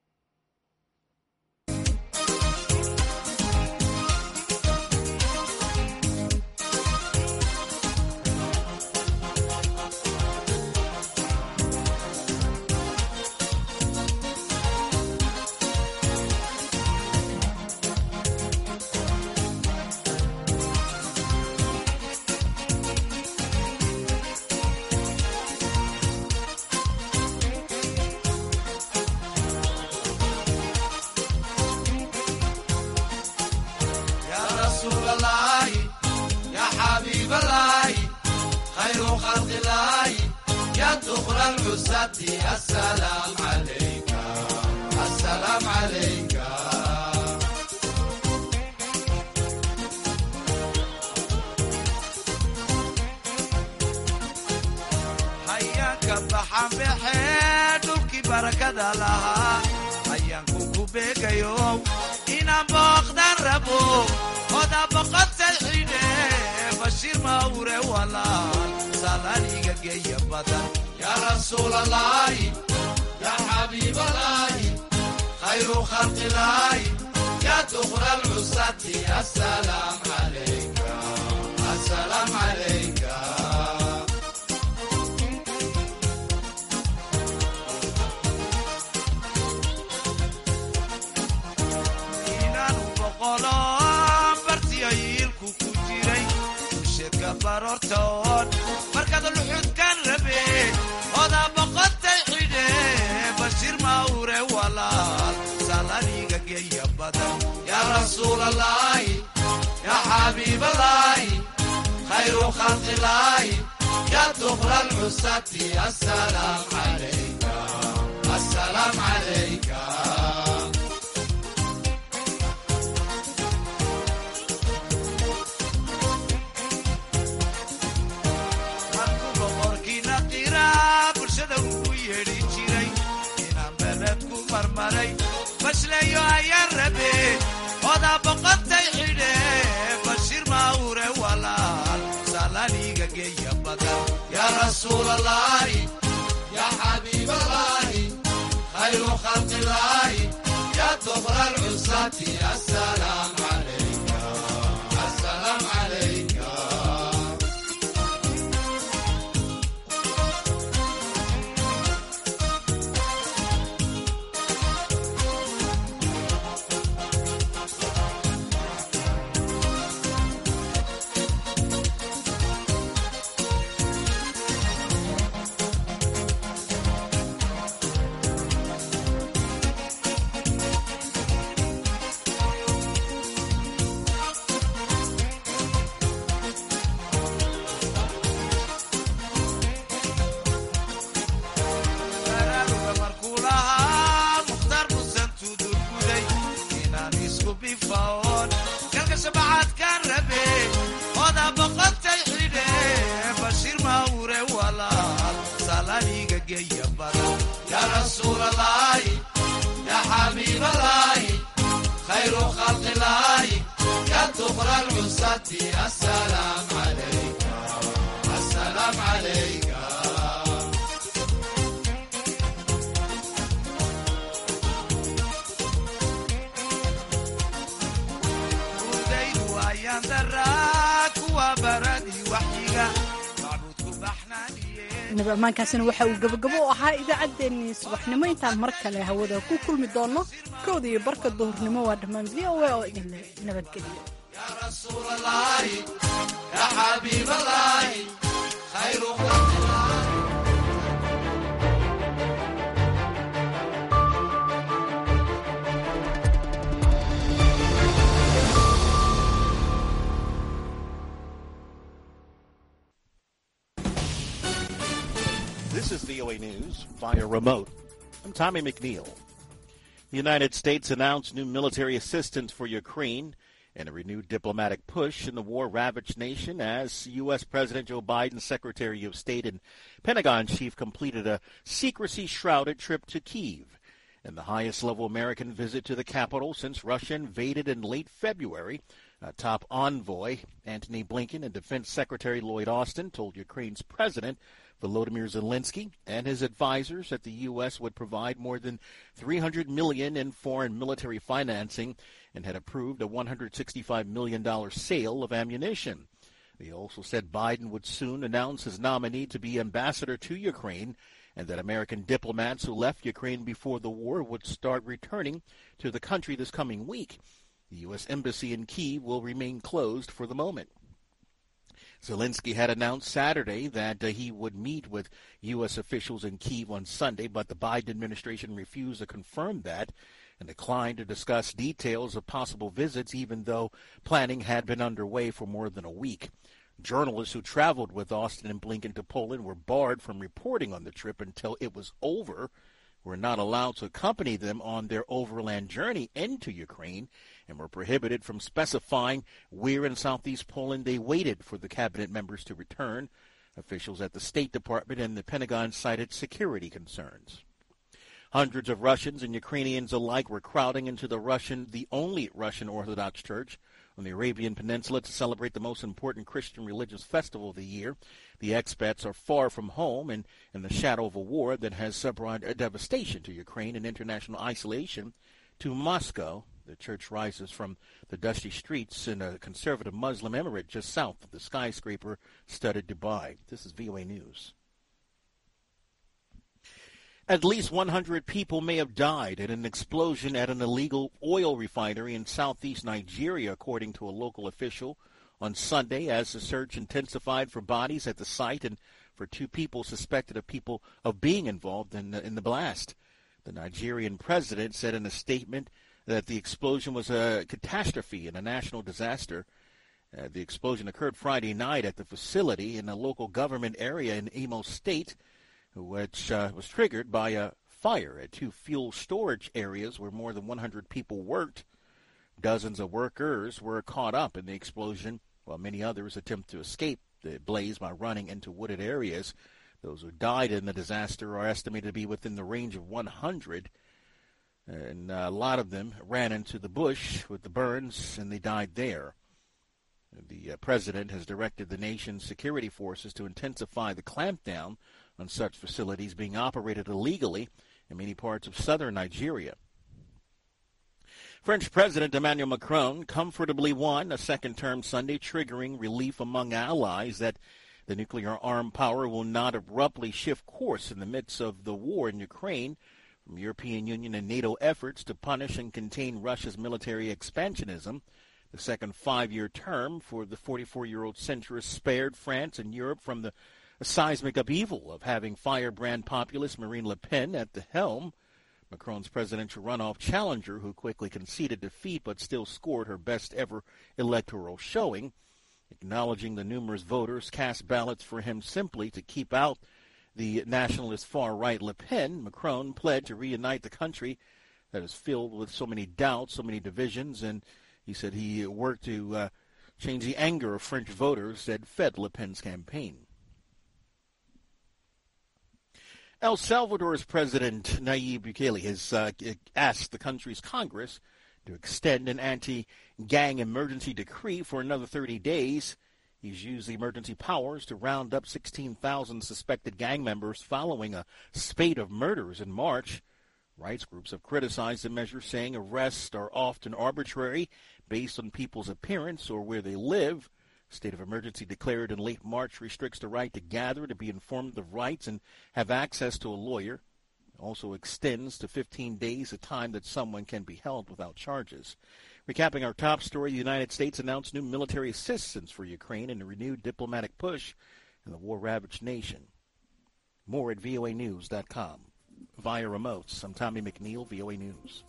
hayaanka baxanbaxee dhulkii barakada lahaa hayaanku ku beegayo inaan booqdan rabo oda boqotay xidhe bashiir mawre walaal salaaliga geeya badan yaa rasuulalaahi yaa xabiibalaahi khayru khalqilaahi yaa duqra lcusati asalaam calayka asalaam calayka inaanu boqolo bartiyo yiilku ku jiray usheedka baroortoon markaad luxudkan rabe oda boqotay xidhe bashiir mawre walaal salaniga geeya badan yaa rasuulalaahi yaa xabiibalaahi khayru khalqilaahi yaa duqra lcusati asalaam calayka asalaam calayka markuu boqorkiina qiraa bulshada ugu yeedhi jiray inaan beled ku marmaray bashleeyo ayaan rabe odaa boqotay xidhe bashiir mawre walaal salaniga geeya badan yaa rasuulalaahi yaa xabiibalaahi khayru khalqilaahi yaa duqra lcusati asalaam calayka asalaam calayka baraaruga markuu lahaa mukhtaar musan tudurguday inaan isku bifaoon galka shabacaadkaan rabe oda boqotay xidhe bashiir mawre walaal salaniga geeya badan yaa rasuulalaahi yaa xabiibalaahi khayru khalqilaahi yaa duqra lcusati asalaam calayka asalaam calayka udaydu ayaan daraa kuwa baradii waxyiga macbuudku baxnaaniye nabi ammaankaasina waxa uu gabagabo u ahaa idaacaddeenii subaxnimo intaan mar kale hawada ku kulmi doonno kowda iyo barka duhurnimo waa dhammaan v o a oo idinle nabadgeliyo yaa rasuulalaahi yaa xabiibalaahi khayru khalqilaahi This is VOA News via remote. I'm Tommy McNeil. The United States announced new military assistance for Ukraine and a renewed diplomatic push in the war-ravaged nation as U.S. President Joe Biden's Secretary of State and Pentagon chief completed a secrecy-shrouded trip to Kiev and the highest-level American visit to the capital since Russia invaded in late February. Uh, top envoy Antony Blinken and Defense Secretary Lloyd Austin told Ukraine's president Volodymyr Zelensky and his advisors that the U.S. would provide more than 300 million in foreign military financing and had approved a 165 million dollar sale of ammunition. They also said Biden would soon announce his nominee to be ambassador to Ukraine and that American diplomats who left Ukraine before the war would start returning to the country this coming week. The U.S. Embassy in Kiev will remain closed for the moment. Zelensky had announced Saturday that uh, he would meet with U.S. officials in Kiev on Sunday, but the Biden administration refused to confirm that and declined to discuss details of possible visits, even though planning had been underway for more than a week. Journalists who traveled with Austin and Blinken to Poland were barred from reporting on the trip until it was over, were not allowed to accompany them on their overland journey into Ukraine, and were prohibited from specifying where in southeast Poland they waited for the cabinet members to return. Officials at the State Department and the Pentagon cited security concerns. Hundreds of Russians and Ukrainians alike were crowding into the Russian, the only Russian Orthodox Church on the Arabian Peninsula to celebrate the most important Christian religious festival of the year. The expats are far from home and in the shadow of a war that has brought devastation to Ukraine and international isolation to Moscow. The church rises from the dusty streets in a conservative Muslim emirate just south of the skyscraper-studded Dubai. This is VOA News. At least 100 people may have died in an explosion at an illegal oil refinery in southeast Nigeria, according to a local official on Sunday, as the search intensified for bodies at the site and for two people suspected of people of being involved in the, in the blast. The Nigerian president said in a statement that the explosion was a catastrophe and a national disaster. Uh, the explosion occurred Friday night at the facility in a local government area in Imo State which uh, was triggered by a fire at two fuel storage areas where more than 100 people worked. Dozens of workers were caught up in the explosion, while many others attempt to escape the blaze by running into wooded areas. Those who died in the disaster are estimated to be within the range of 100, and a lot of them ran into the bush with the burns, and they died there. The uh, president has directed the nation's security forces to intensify the clampdown on such facilities being operated illegally in many parts of southern Nigeria. French President Emmanuel Macron comfortably won a second term Sunday, triggering relief among allies that the nuclear armed power will not abruptly shift course in the midst of the war in Ukraine from European Union and NATO efforts to punish and contain Russia's military expansionism. The second five year term for the 44 year old centrist spared France and Europe from the seismic upheaval of having firebrand populist Marine Le Pen at the helm. Macron's presidential runoff challenger, who quickly conceded defeat but still scored her best ever electoral showing, acknowledging the numerous voters cast ballots for him simply to keep out the nationalist far right Le Pen, Macron pledged to reunite the country that is filled with so many doubts, so many divisions, and he said he worked to uh, change the anger of French voters that fed Le Pen's campaign. El Salvador's President Nayib Bukele has uh, asked the country's Congress to extend an anti-gang emergency decree for another 30 days. He's used the emergency powers to round up 16,000 suspected gang members following a spate of murders in March. Rights groups have criticized the measure, saying arrests are often arbitrary based on people's appearance or where they live. State of emergency declared in late March restricts the right to gather, to be informed of rights, and have access to a lawyer. Also extends to 15 days the time that someone can be held without charges. Recapping our top story, the United States announced new military assistance for Ukraine and a renewed diplomatic push in the war-ravaged nation. More at voanews.com. Via remotes, I'm Tommy McNeil, VOA News.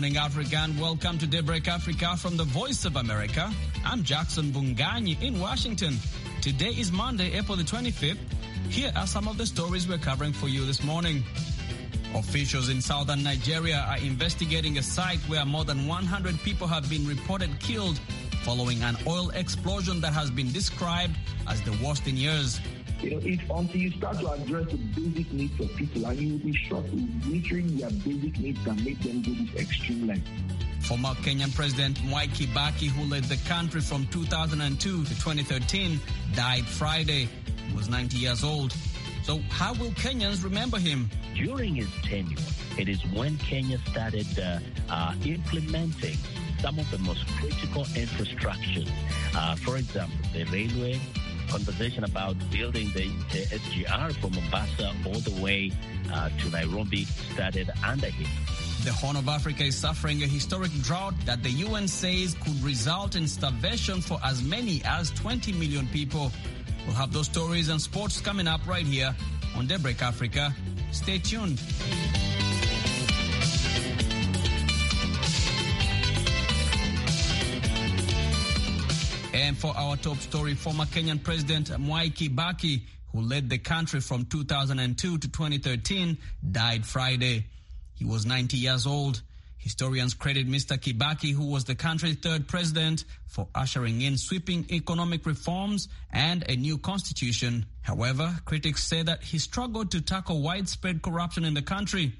morning, Africa, and welcome to Daybreak Africa from the Voice of America. I'm Jackson Bunganyi in Washington. Today is Monday, April the 25th. Here are some of the stories we're covering for you this morning. Officials in southern Nigeria are investigating a site where more than 100 people have been reported killed following an oil explosion that has been described as the worst in years. You know, if until you start to address the basic needs of people, and you will be shocked with literally their basic needs that make them go this extreme length. Former Kenyan President Mwai Kibaki, who led the country from 2002 to 2013, died Friday. He was 90 years old. So, how will Kenyans remember him? During his tenure, it is when Kenya started uh, uh, implementing some of the most critical infrastructures. Uh, for example, the railway, conversation about building the, the SGR from Mombasa all the way uh, to Nairobi started under him. The Horn of Africa is suffering a historic drought that the UN says could result in starvation for as many as 20 million people. We'll have those stories and sports coming up right here on Daybreak Africa. Stay tuned. And for our top story, former Kenyan President Mwai Kibaki, who led the country from 2002 to 2013, died Friday. He was 90 years old. Historians credit Mr. Kibaki, who was the country's third president, for ushering in sweeping economic reforms and a new constitution. However, critics say that he struggled to tackle widespread corruption in the country.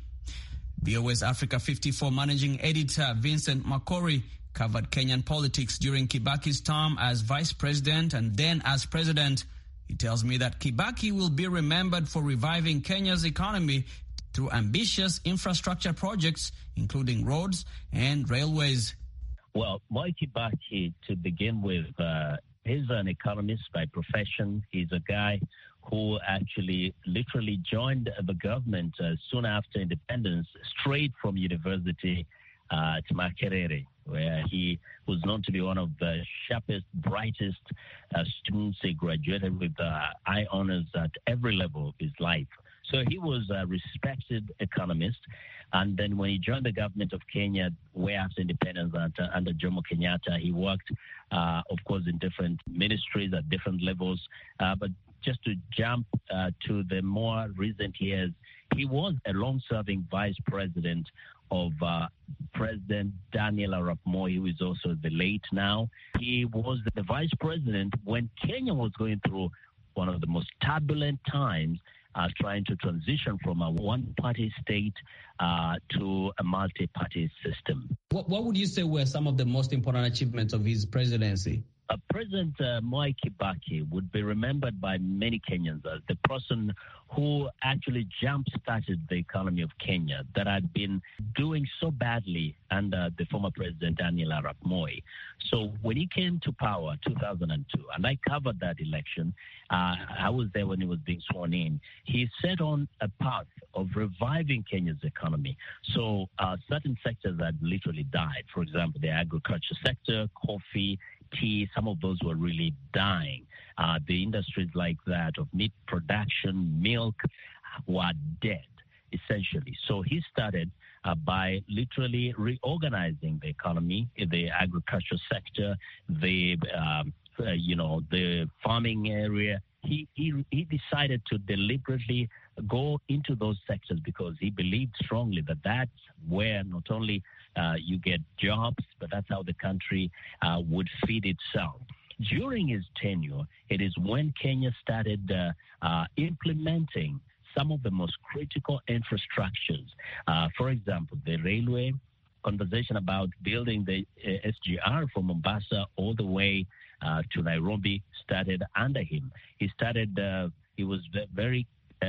BOS Africa 54 managing editor Vincent Makori covered Kenyan politics during Kibaki's term as vice president and then as president. He tells me that Kibaki will be remembered for reviving Kenya's economy through ambitious infrastructure projects, including roads and railways. Well, Moi Kibaki, to begin with, uh, he's an economist by profession. He's a guy who actually literally joined the government uh, soon after independence, straight from university uh, at Makerere, where he was known to be one of the sharpest, brightest uh, students. He graduated with uh, high honors at every level of his life. So he was a respected economist. And then when he joined the government of Kenya, way after independence under, under Jomo Kenyatta, he worked, uh, of course, in different ministries at different levels. Uh, but just to jump uh, to the more recent years, he was a long-serving vice president of uh, President Daniel Arap Moi, who is also the late now. He was the vice president when Kenya was going through one of the most turbulent times uh, trying to transition from a one party state uh, to a multi party system. What, what, would you say were some of the most important achievements of his presidency? Uh, President Mwai Kibaki would be remembered by many Kenyans as the person who actually jump started the economy of Kenya that had been doing so badly under the former president Daniel Arap Moi. So when he came to power 2002, and I covered that election, uh, I was there when he was being sworn in. He set on a path of reviving Kenya's economy. So uh, certain sectors had literally died. For example, the agriculture sector, coffee, tea, some of those were really dying. Uh, the industries like that of meat production, milk, were dead, essentially. So he started uh, by literally reorganizing the economy, the agriculture sector, the um, uh, you know the farming area. He, he he decided to deliberately go into those sectors because he believed strongly that that's where not only uh, you get jobs, but that's how the country uh, would feed itself. During his tenure, it is when Kenya started uh, implementing some of the most critical infrastructures. for example, the railway, conversation about building the SGR from Mombasa all the way to Nairobi started under him. He started, he was very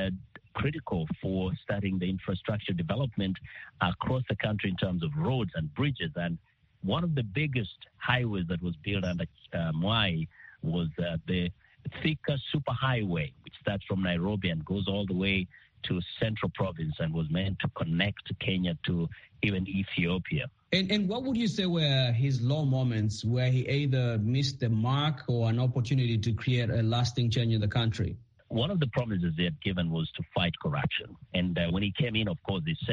critical for starting the infrastructure development across the country in terms of roads and bridges. And one of the biggest highways that was built under uh, Mwai was uh, the Thika Superhighway, which starts from Nairobi and goes all the way to Central Province and was meant to connect Kenya to even Ethiopia. And, and what would you say were his low moments where he either missed the mark or an opportunity to create a lasting change in the country? one of the promises they had given was to fight corruption. And uh, when he came in, of course, he set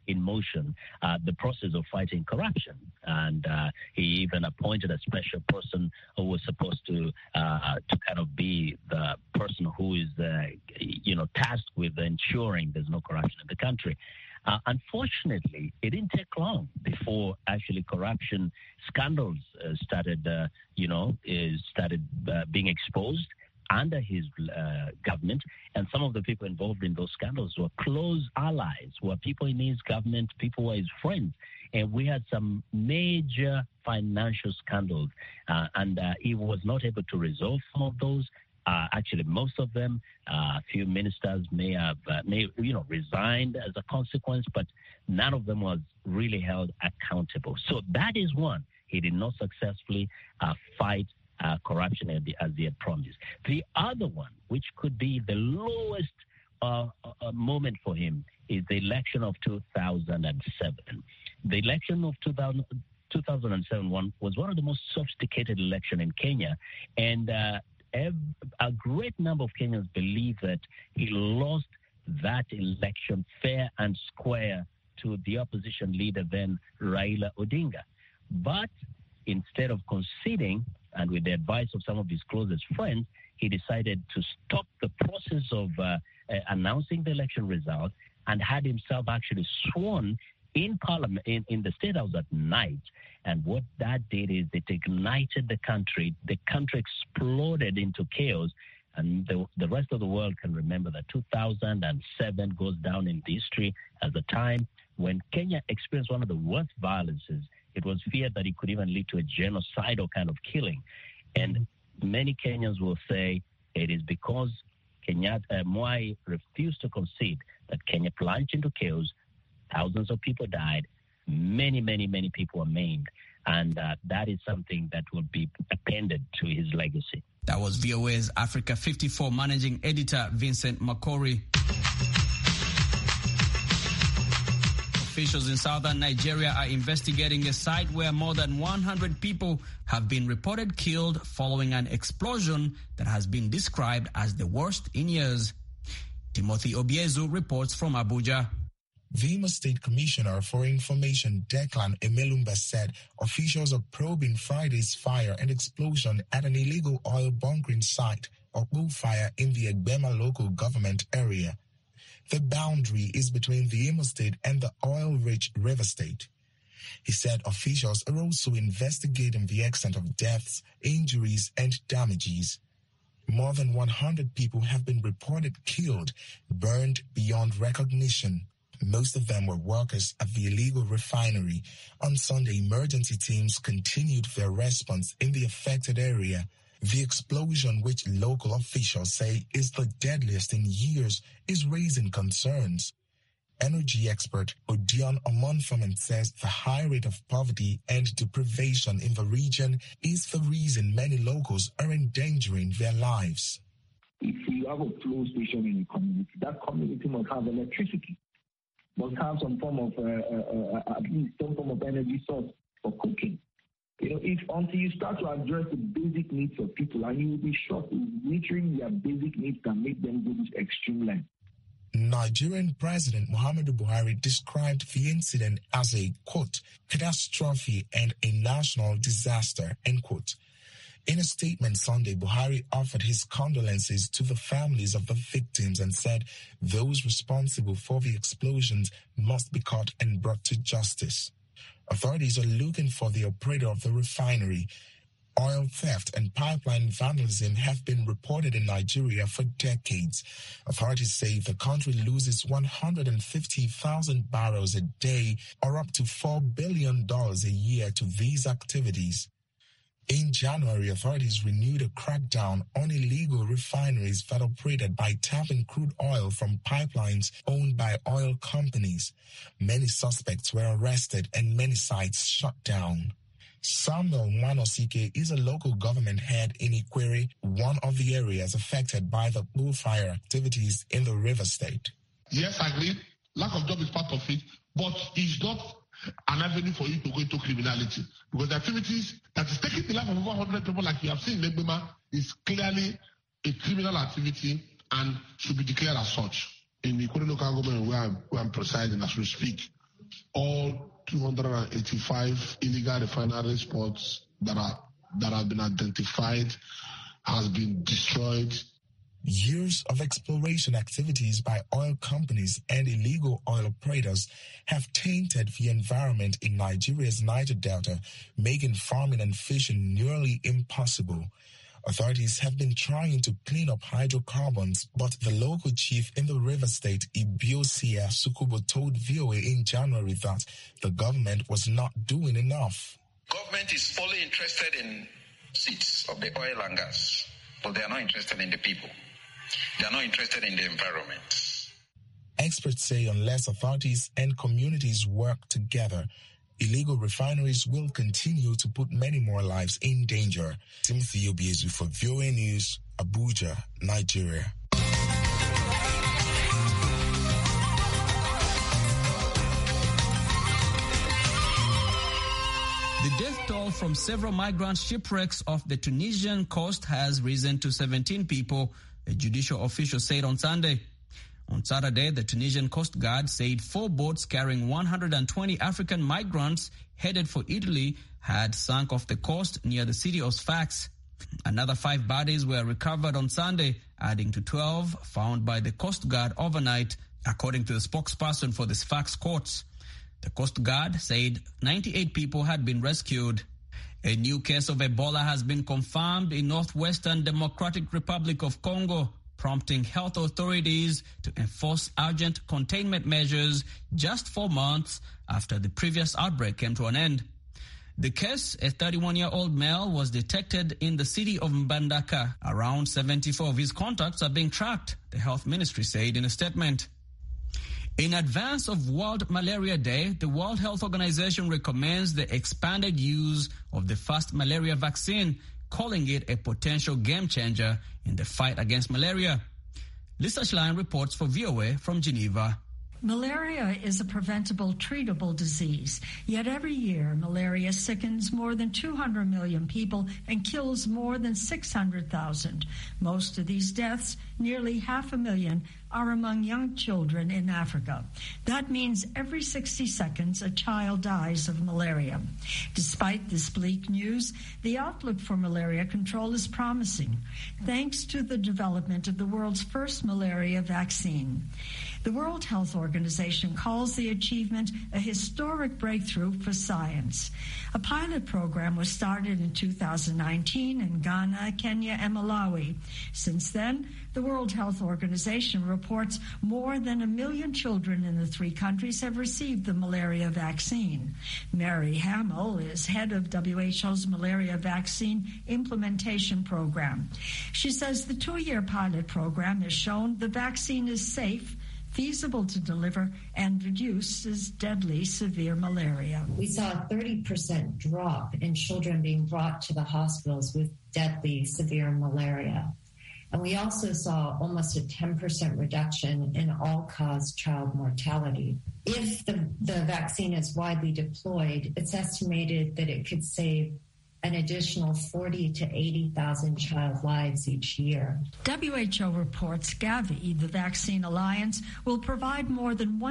in motion uh, the process of fighting corruption. And uh, he even appointed a special person who was supposed to uh, to kind of be the person who is, uh, you know, tasked with ensuring there's no corruption in the country. Uh, unfortunately, it didn't take long before actually corruption scandals uh, started, uh, you know, is started uh, being exposed under his uh, government. And some of the people involved in those scandals were close allies, were people in his government, people who were his friends. And we had some major financial scandals, uh, and uh, he was not able to resolve some of those. Uh, actually, most of them, uh, a few ministers may have, uh, may you know, resigned as a consequence, but none of them was really held accountable. So that is one. He did not successfully uh, fight uh, corruption as, the, as he had promised. The other one, which could be the lowest uh, uh, moment for him, is the election of 2007. The election of 2000, 2007 one was one of the most sophisticated election in Kenya, and uh, ev- a great number of Kenyans believe that he lost that election fair and square to the opposition leader then Raila Odinga. But instead of conceding, and with the advice of some of his closest friends, he decided to stop the process of uh, uh, announcing the election result and had himself actually sworn in parliament in, in the state house at night and what that did is it ignited the country the country exploded into chaos and the, the rest of the world can remember that 2007 goes down in history as a time when kenya experienced one of the worst violences it was feared that it could even lead to a genocidal kind of killing and many kenyans will say it is because Kenyatta, uh, Mwai refused to concede that Kenya plunged into chaos Thousands of people died. Many, many, many people were maimed. And uh, that is something that will be appended to his legacy. That was VOA's Africa 54 managing editor Vincent Makori. Officials in southern Nigeria are investigating a site where more than 100 people have been reported killed following an explosion that has been described as the worst in years. Timothy Obiezu reports from Abuja. The Imo State Commissioner for Information, Declan Emelumba, said officials are probing Friday's fire and explosion at an illegal oil bunkering site or fire in the Egbema local government area. The boundary is between the Imo State and the oil-rich River State. He said officials are also investigating the extent of deaths, injuries, and damages. More than 100 people have been reported killed, burned beyond recognition. Most of them were workers at the illegal refinery. On Sunday, emergency teams continued their response in the affected area. The explosion, which local officials say is the deadliest in years, is raising concerns. Energy expert Odion Omonfomen says the high rate of poverty and deprivation in the region is the reason many locals are endangering their lives. If you have a flow station in a community, that community must have electricity must have some form of, uh, uh, uh, at least some form of energy source for cooking. You know, if until you start to address the basic needs of people, and you will be shocked, literally their basic needs can make them go this extreme length. Nigerian President Muhammadu Buhari described the incident as a quote catastrophe and a national disaster end quote. In a statement Sunday, Buhari offered his condolences to the families of the victims and said those responsible for the explosions must be caught and brought to justice. Authorities are looking for the operator of the refinery. Oil theft and pipeline vandalism have been reported in Nigeria for decades. Authorities say the country loses 150,000 barrels a day or up to $4 billion a year to these activities. In January, authorities renewed a crackdown on illegal refineries that operated by tapping crude oil from pipelines owned by oil companies. Many suspects were arrested and many sites shut down. Samuel Manosike is a local government head in Ikwere, one of the areas affected by the bullfire activities in the river state. Yes, I agree. Lack of job is part of it, but it's not an avenue for you to go into criminality because the activities that is taking the life of over 100 people, like you have seen in Legbema, is clearly a criminal activity and should be declared as such. In the Ikore local government where I'm, where I'm presiding as we speak, all 285 illegal refinery spots that are that have been identified has been destroyed. Years of exploration activities by oil companies and illegal oil operators have tainted the environment in Nigeria's Niger Delta, making farming and fishing nearly impossible. Authorities have been trying to clean up hydrocarbons, but the local chief in the river state, Ibiosia Sukubo, told VOA in January that the government was not doing enough. Government is only interested in seats of the oil and gas, but they are not interested in the people. They are not interested in the environment. Experts say unless authorities and communities work together, illegal refineries will continue to put many more lives in danger. Timothy Obiezu for VOA News, Abuja, Nigeria. The death toll from several migrant shipwrecks off the Tunisian coast has risen to 17 people, a judicial official said on Sunday. On Saturday, the Tunisian Coast Guard said four boats carrying 120 African migrants headed for Italy had sunk off the coast near the city of Sfax. Another five bodies were recovered on Sunday, adding to 12 found by the Coast Guard overnight, according to the spokesperson for the Sfax courts. The Coast Guard said 98 people had been rescued. A new case of Ebola has been confirmed in northwestern Democratic Republic of Congo, prompting health authorities to enforce urgent containment measures just four months after the previous outbreak came to an end. The case, a 31-year-old male, was detected in the city of Mbandaka. Around 74 of his contacts are being tracked, the health ministry said in a statement. In advance of World Malaria Day, the World Health Organization recommends the expanded use of the first malaria vaccine, calling it a potential game changer in the fight against malaria. Lisa Schlein reports for VOA from Geneva. Malaria is a preventable, treatable disease. Yet every year, malaria sickens more than 200 million people and kills more than 600,000. Most of these deaths, nearly half a million, are among young children in Africa. That means every 60 seconds a child dies of malaria. Despite this bleak news, the outlook for malaria control is promising, thanks to the development of the world's first malaria vaccine. The World Health Organization calls the achievement a historic breakthrough for science. A pilot program was started in 2019 in Ghana, Kenya, and Malawi. Since then, the World Health Organization reports more than a million children in the three countries have received the malaria vaccine. Mary Hamill is head of WHO's malaria vaccine implementation program. She says the two year pilot program has shown the vaccine is safe feasible to deliver and reduces deadly severe malaria. We saw a 30% drop in children being brought to the hospitals with deadly severe malaria. And we also saw almost a 10% reduction in all cause child mortality. If the, the vaccine is widely deployed, it's estimated that it could save an additional 40 to 80,000 child lives each year. WHO reports Gavi, the Vaccine Alliance, will provide more than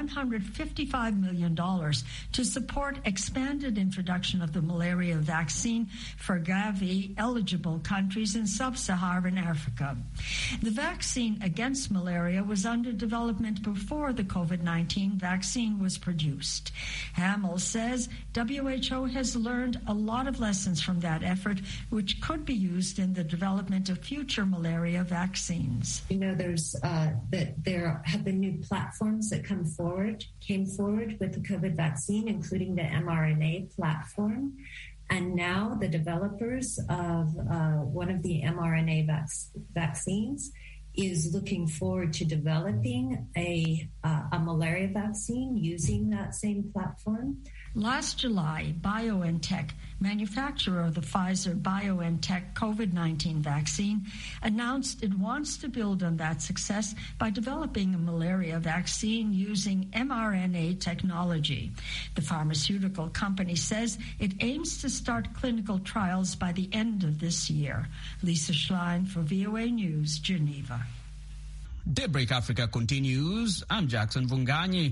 $155 million to support expanded introduction of the malaria vaccine for Gavi eligible countries in sub-Saharan Africa. The vaccine against malaria was under development before the COVID-19 vaccine was produced. Hamill says WHO has learned a lot of lessons from that effort, which could be used in the development of future malaria vaccines. You know, there's uh, that there have been new platforms that come forward, came forward with the COVID vaccine, including the mRNA platform. And now the developers of uh, one of the mRNA vac- vaccines is looking forward to developing a, uh, a malaria vaccine using that same platform. Last July, BioNTech, manufacturer of the Pfizer BioNTech COVID 19 vaccine, announced it wants to build on that success by developing a malaria vaccine using mRNA technology. The pharmaceutical company says it aims to start clinical trials by the end of this year. Lisa Schlein for VOA News, Geneva. Daybreak Africa continues. I'm Jackson Vunganyi.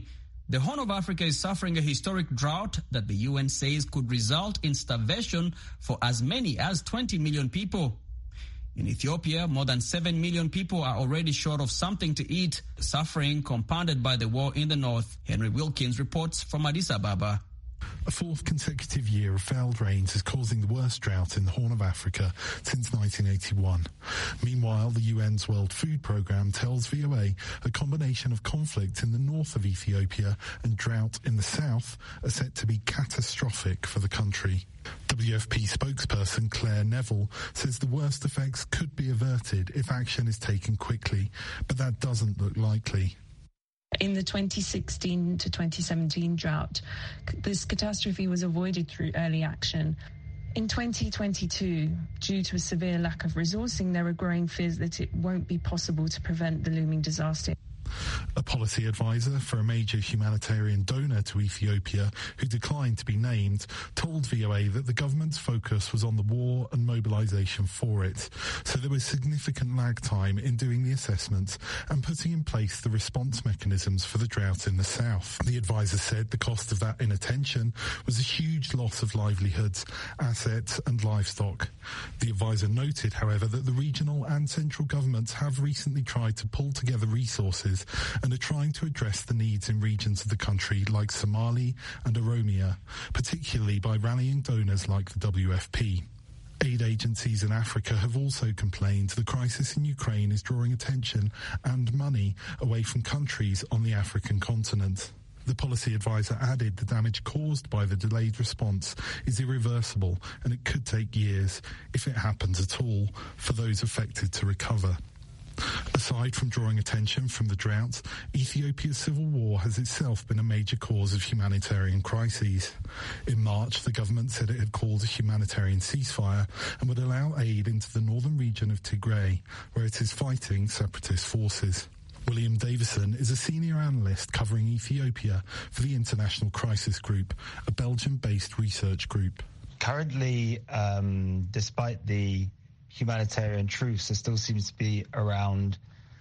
The Horn of Africa is suffering a historic drought that the UN says could result in starvation for as many as 20 million people. In Ethiopia, more than 7 million people are already short of something to eat, suffering compounded by the war in the north. Henry Wilkins reports from Addis Ababa. A fourth consecutive year of failed rains is causing the worst drought in the Horn of Africa since 1981. Meanwhile, the UN's World Food Programme tells VOA a combination of conflict in the north of Ethiopia and drought in the south are set to be catastrophic for the country. WFP spokesperson Claire Neville says the worst effects could be averted if action is taken quickly, but that doesn't look likely. In the 2016 to 2017 drought, this catastrophe was avoided through early action. In 2022, due to a severe lack of resourcing, there are growing fears that it won't be possible to prevent the looming disaster. A policy advisor for a major humanitarian donor to Ethiopia, who declined to be named, told VOA that the government's focus was on the war and mobilization for it. So there was significant lag time in doing the assessments and putting in place the response mechanisms for the drought in the south. The advisor said the cost of that inattention was a huge loss of livelihoods, assets and livestock. The advisor noted, however, that the regional and central governments have recently tried to pull together resources and are trying to address the needs in regions of the country like Somali and Oromia, particularly by rallying donors like the WFP. Aid agencies in Africa have also complained the crisis in Ukraine is drawing attention and money away from countries on the African continent. The policy advisor added the damage caused by the delayed response is irreversible and it could take years, if it happens at all, for those affected to recover. Aside from drawing attention from the drought, Ethiopia's civil war has itself been a major cause of humanitarian crises. In March, the government said it had called a humanitarian ceasefire and would allow aid into the northern region of Tigray, where it is fighting separatist forces. William Davison is a senior analyst covering Ethiopia for the International Crisis Group, a Belgium-based research group. Currently, um, despite the humanitarian truce, there still seems to be around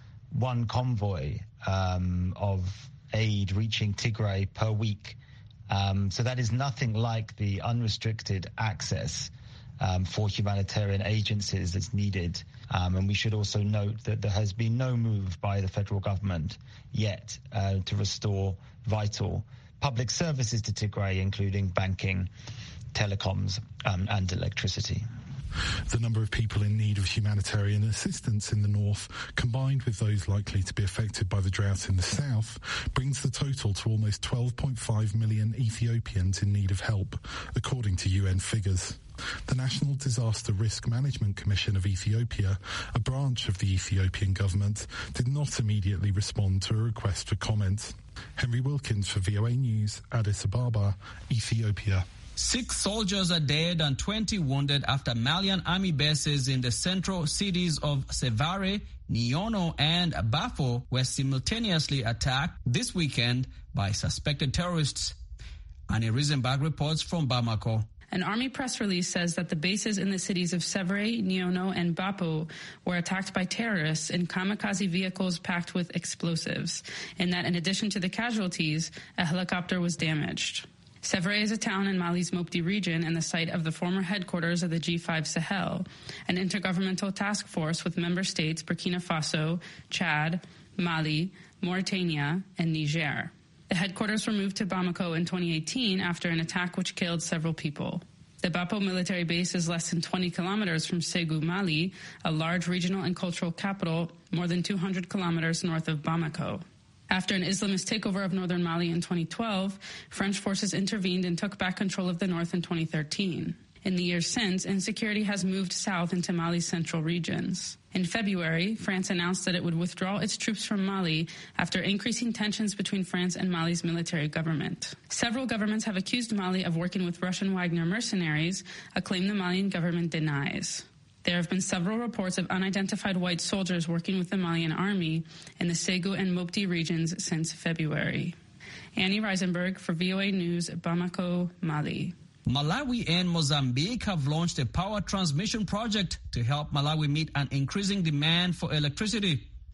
one convoy um, of aid reaching Tigray per week. Um, so that is nothing like the unrestricted access um, for humanitarian agencies that's needed. and we should also note that there has been no move by the federal government yet uh, to restore vital public services to Tigray, including banking, telecoms, and electricity. The number of people in need of humanitarian assistance in the north, combined with those likely to be affected by the drought in the south, brings the total to almost 12.5 million Ethiopians in need of help, according to UN figures. The National Disaster Risk Management Commission of Ethiopia, a branch of the Ethiopian government, did not immediately respond to a request for comment. Henry Wilkins for VOA News, Addis Ababa, Ethiopia. Six soldiers are dead and 20 wounded after Malian army bases in the central cities of Sevare, Niono, and Bafo were simultaneously attacked this weekend by suspected terrorists. Annie Riesenberg reports from Bamako. An army press release says that the bases in the cities of Severe, Niono, and Bapo were attacked by terrorists in kamikaze vehicles packed with explosives, and that in addition to the casualties, a helicopter was damaged. Sevres is a town in Mali's Mopti region and the site of the former headquarters of the G5 Sahel, an intergovernmental task force with member states Burkina Faso, Chad, Mali, Mauritania, and Niger. The headquarters were moved to Bamako in 2018 after an attack which killed several people. The Bapo military base is less than 20 kilometers from Segu, Mali, a large regional and cultural capital more than 200 kilometers north of Bamako. After an Islamist takeover of northern Mali in 2012, French forces intervened and took back control of the north in 2013. In the years since, insecurity has moved south into Mali's central regions. In February, France announced that it would withdraw its troops from Mali after increasing tensions between France and Mali's military government. Several governments have accused Mali of working with Russian Wagner mercenaries, a claim the Malian government denies. There have been several reports of unidentified white soldiers working with the Malian army in the Segu and Mopti regions since February. Annie Reisenberg for VOA News, Bamako, Mali. Malawi and Mozambique have launched a power transmission project to help Malawi meet an increasing demand for electricity.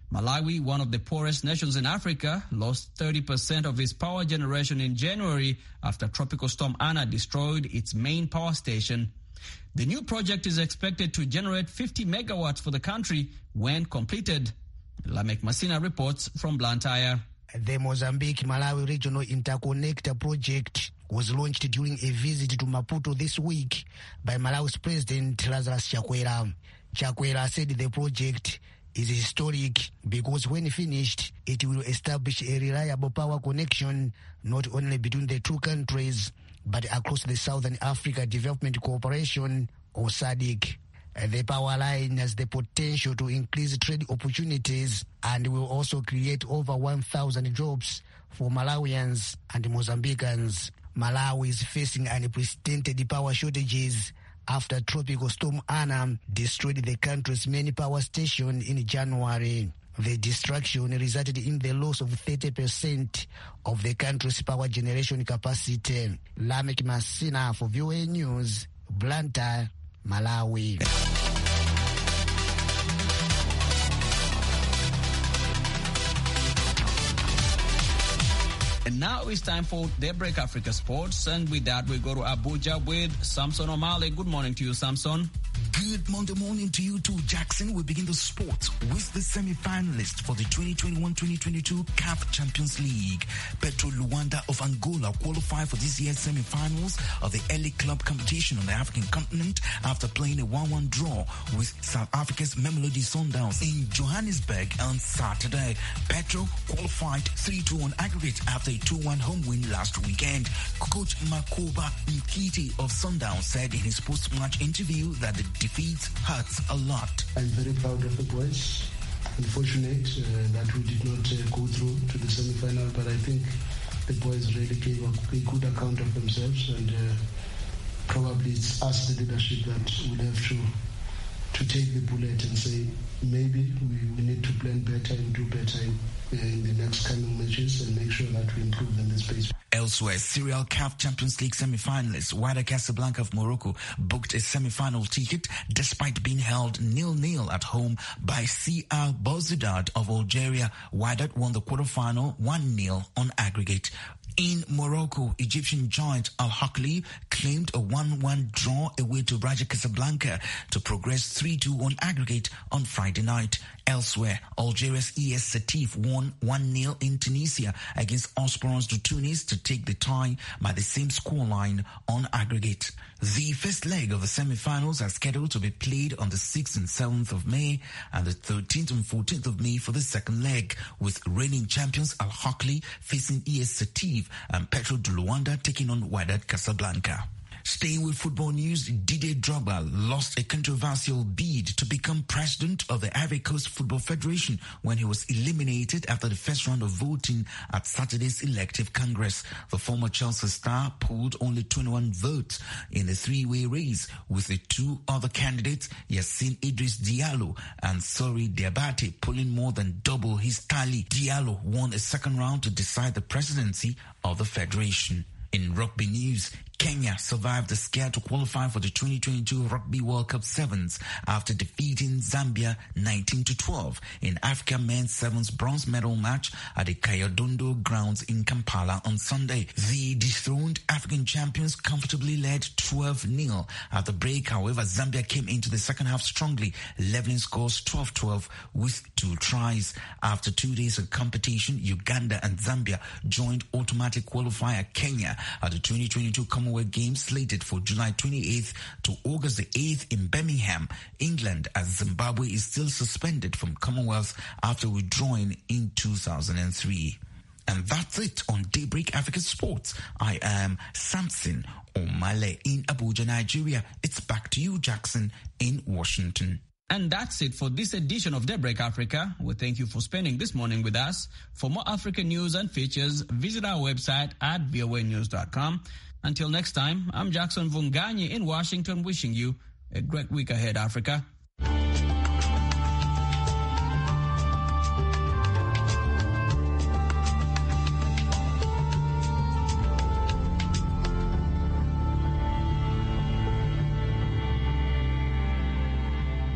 Malawi, one of the poorest nations in Africa, lost 30% of its power generation in January after Tropical Storm Anna destroyed its main power station. The new project is expected to generate 50 megawatts for the country when completed. Lamek Masina reports from Blantyre. The Mozambique Malawi Regional Interconnector Project was launched during a visit to Maputo this week by Malawi's President Lazarus Chakwera. Chakwera said the project is historic because when finished, it will establish a reliable power connection not only between the two countries but across the Southern Africa Development Cooperation or SADC. The power line has the potential to increase trade opportunities and will also create over 1,000 jobs for Malawians and Mozambicans. Malawi is facing unprecedented power shortages after Tropical Storm Anna destroyed the country's main power station in January. The destruction resulted in the loss of 30% of the country's power generation capacity. Lamek Masina for VOA News, Blantyre, Malawi. And now it's time for Daybreak Africa Sports. And with that, we go to Abuja with Samson O'Malley. Good morning to you, Samson. Good Monday morning to you too, Jackson. We begin the sport with the semi-finalists for the 2021-2022 CAF Champions League. Petro Luanda of Angola qualified for this year's semi-finals of the Elite Club competition on the African continent after playing a 1-1 draw with South Africa's Mamelodi Sundowns in Johannesburg on Saturday. Petro qualified 3-2 on aggregate after a 2-1 home win last weekend. Coach Makoba Nkiti of Sundowns said in his post-match interview that the defeat hurts a lot. I'm very proud of the boys. Unfortunate uh, that we did not uh, go through to the semi-final, but I think the boys really gave a, a good account of themselves, and uh, probably it's us, the leadership, that will have to to take the bullet and say maybe we, we need to plan better and do better in, in the next coming matches and make sure that we improve in this space. Elsewhere, Serial CAF Champions League semi-finalists Wydad Casablanca of Morocco booked a semi-final ticket despite being held nil-nil at home by CR Belouizdad of Algeria. Wydad won the quarterfinal 1-0 on aggregate. In Morocco, Egyptian giant Al Hakli claimed a 1-1 draw away to Raja Casablanca to progress 3-2 on aggregate on Friday night. Elsewhere, Algeria's ES Satif won 1-0 in Tunisia against Osporans de Tunis to take the tie by the same scoreline on aggregate. The first leg of the semi-finals are scheduled to be played on the 6th and 7th of May and the 13th and 14th of May for the second leg, with reigning champions Al Hakli facing ES Satif and Petro de Luanda taking on Wydad Casablanca. Staying with football news, Didier Drogba lost a controversial bid to become president of the Ivory Coast Football Federation when he was eliminated after the first round of voting at Saturday's elective Congress. The former Chelsea star pulled only 21 votes in a three-way race with the two other candidates, Yassine Idris Diallo and Sori Diabate, pulling more than double his tally. Diallo won a second round to decide the presidency of the federation. In rugby news, Kenya survived the scare to qualify for the 2022 Rugby World Cup Sevens after defeating Zambia 19 to 12 in Africa Men's Sevens bronze medal match at the Kayodondo grounds in Kampala on Sunday. The dethroned African champions comfortably led 12-0 at the break. However, Zambia came into the second half strongly, leveling scores 12-12 with two tries. After two days of competition, Uganda and Zambia joined automatic qualifier Kenya at the 2022 Commonwealth Games slated for July 28th to August the 8th in Birmingham, England, as Zimbabwe is still suspended from Commonwealth after withdrawing in 2003. And that's it on Daybreak Africa Sports. I am Samson Omale in Abuja, Nigeria. It's back to you, Jackson, in Washington. And that's it for this edition of Daybreak Africa. We thank you for spending this morning with us. For more African news and features, visit our website at voanews.com. Until next time, I'm Jackson Vunganyi in Washington wishing you a great week ahead, Africa.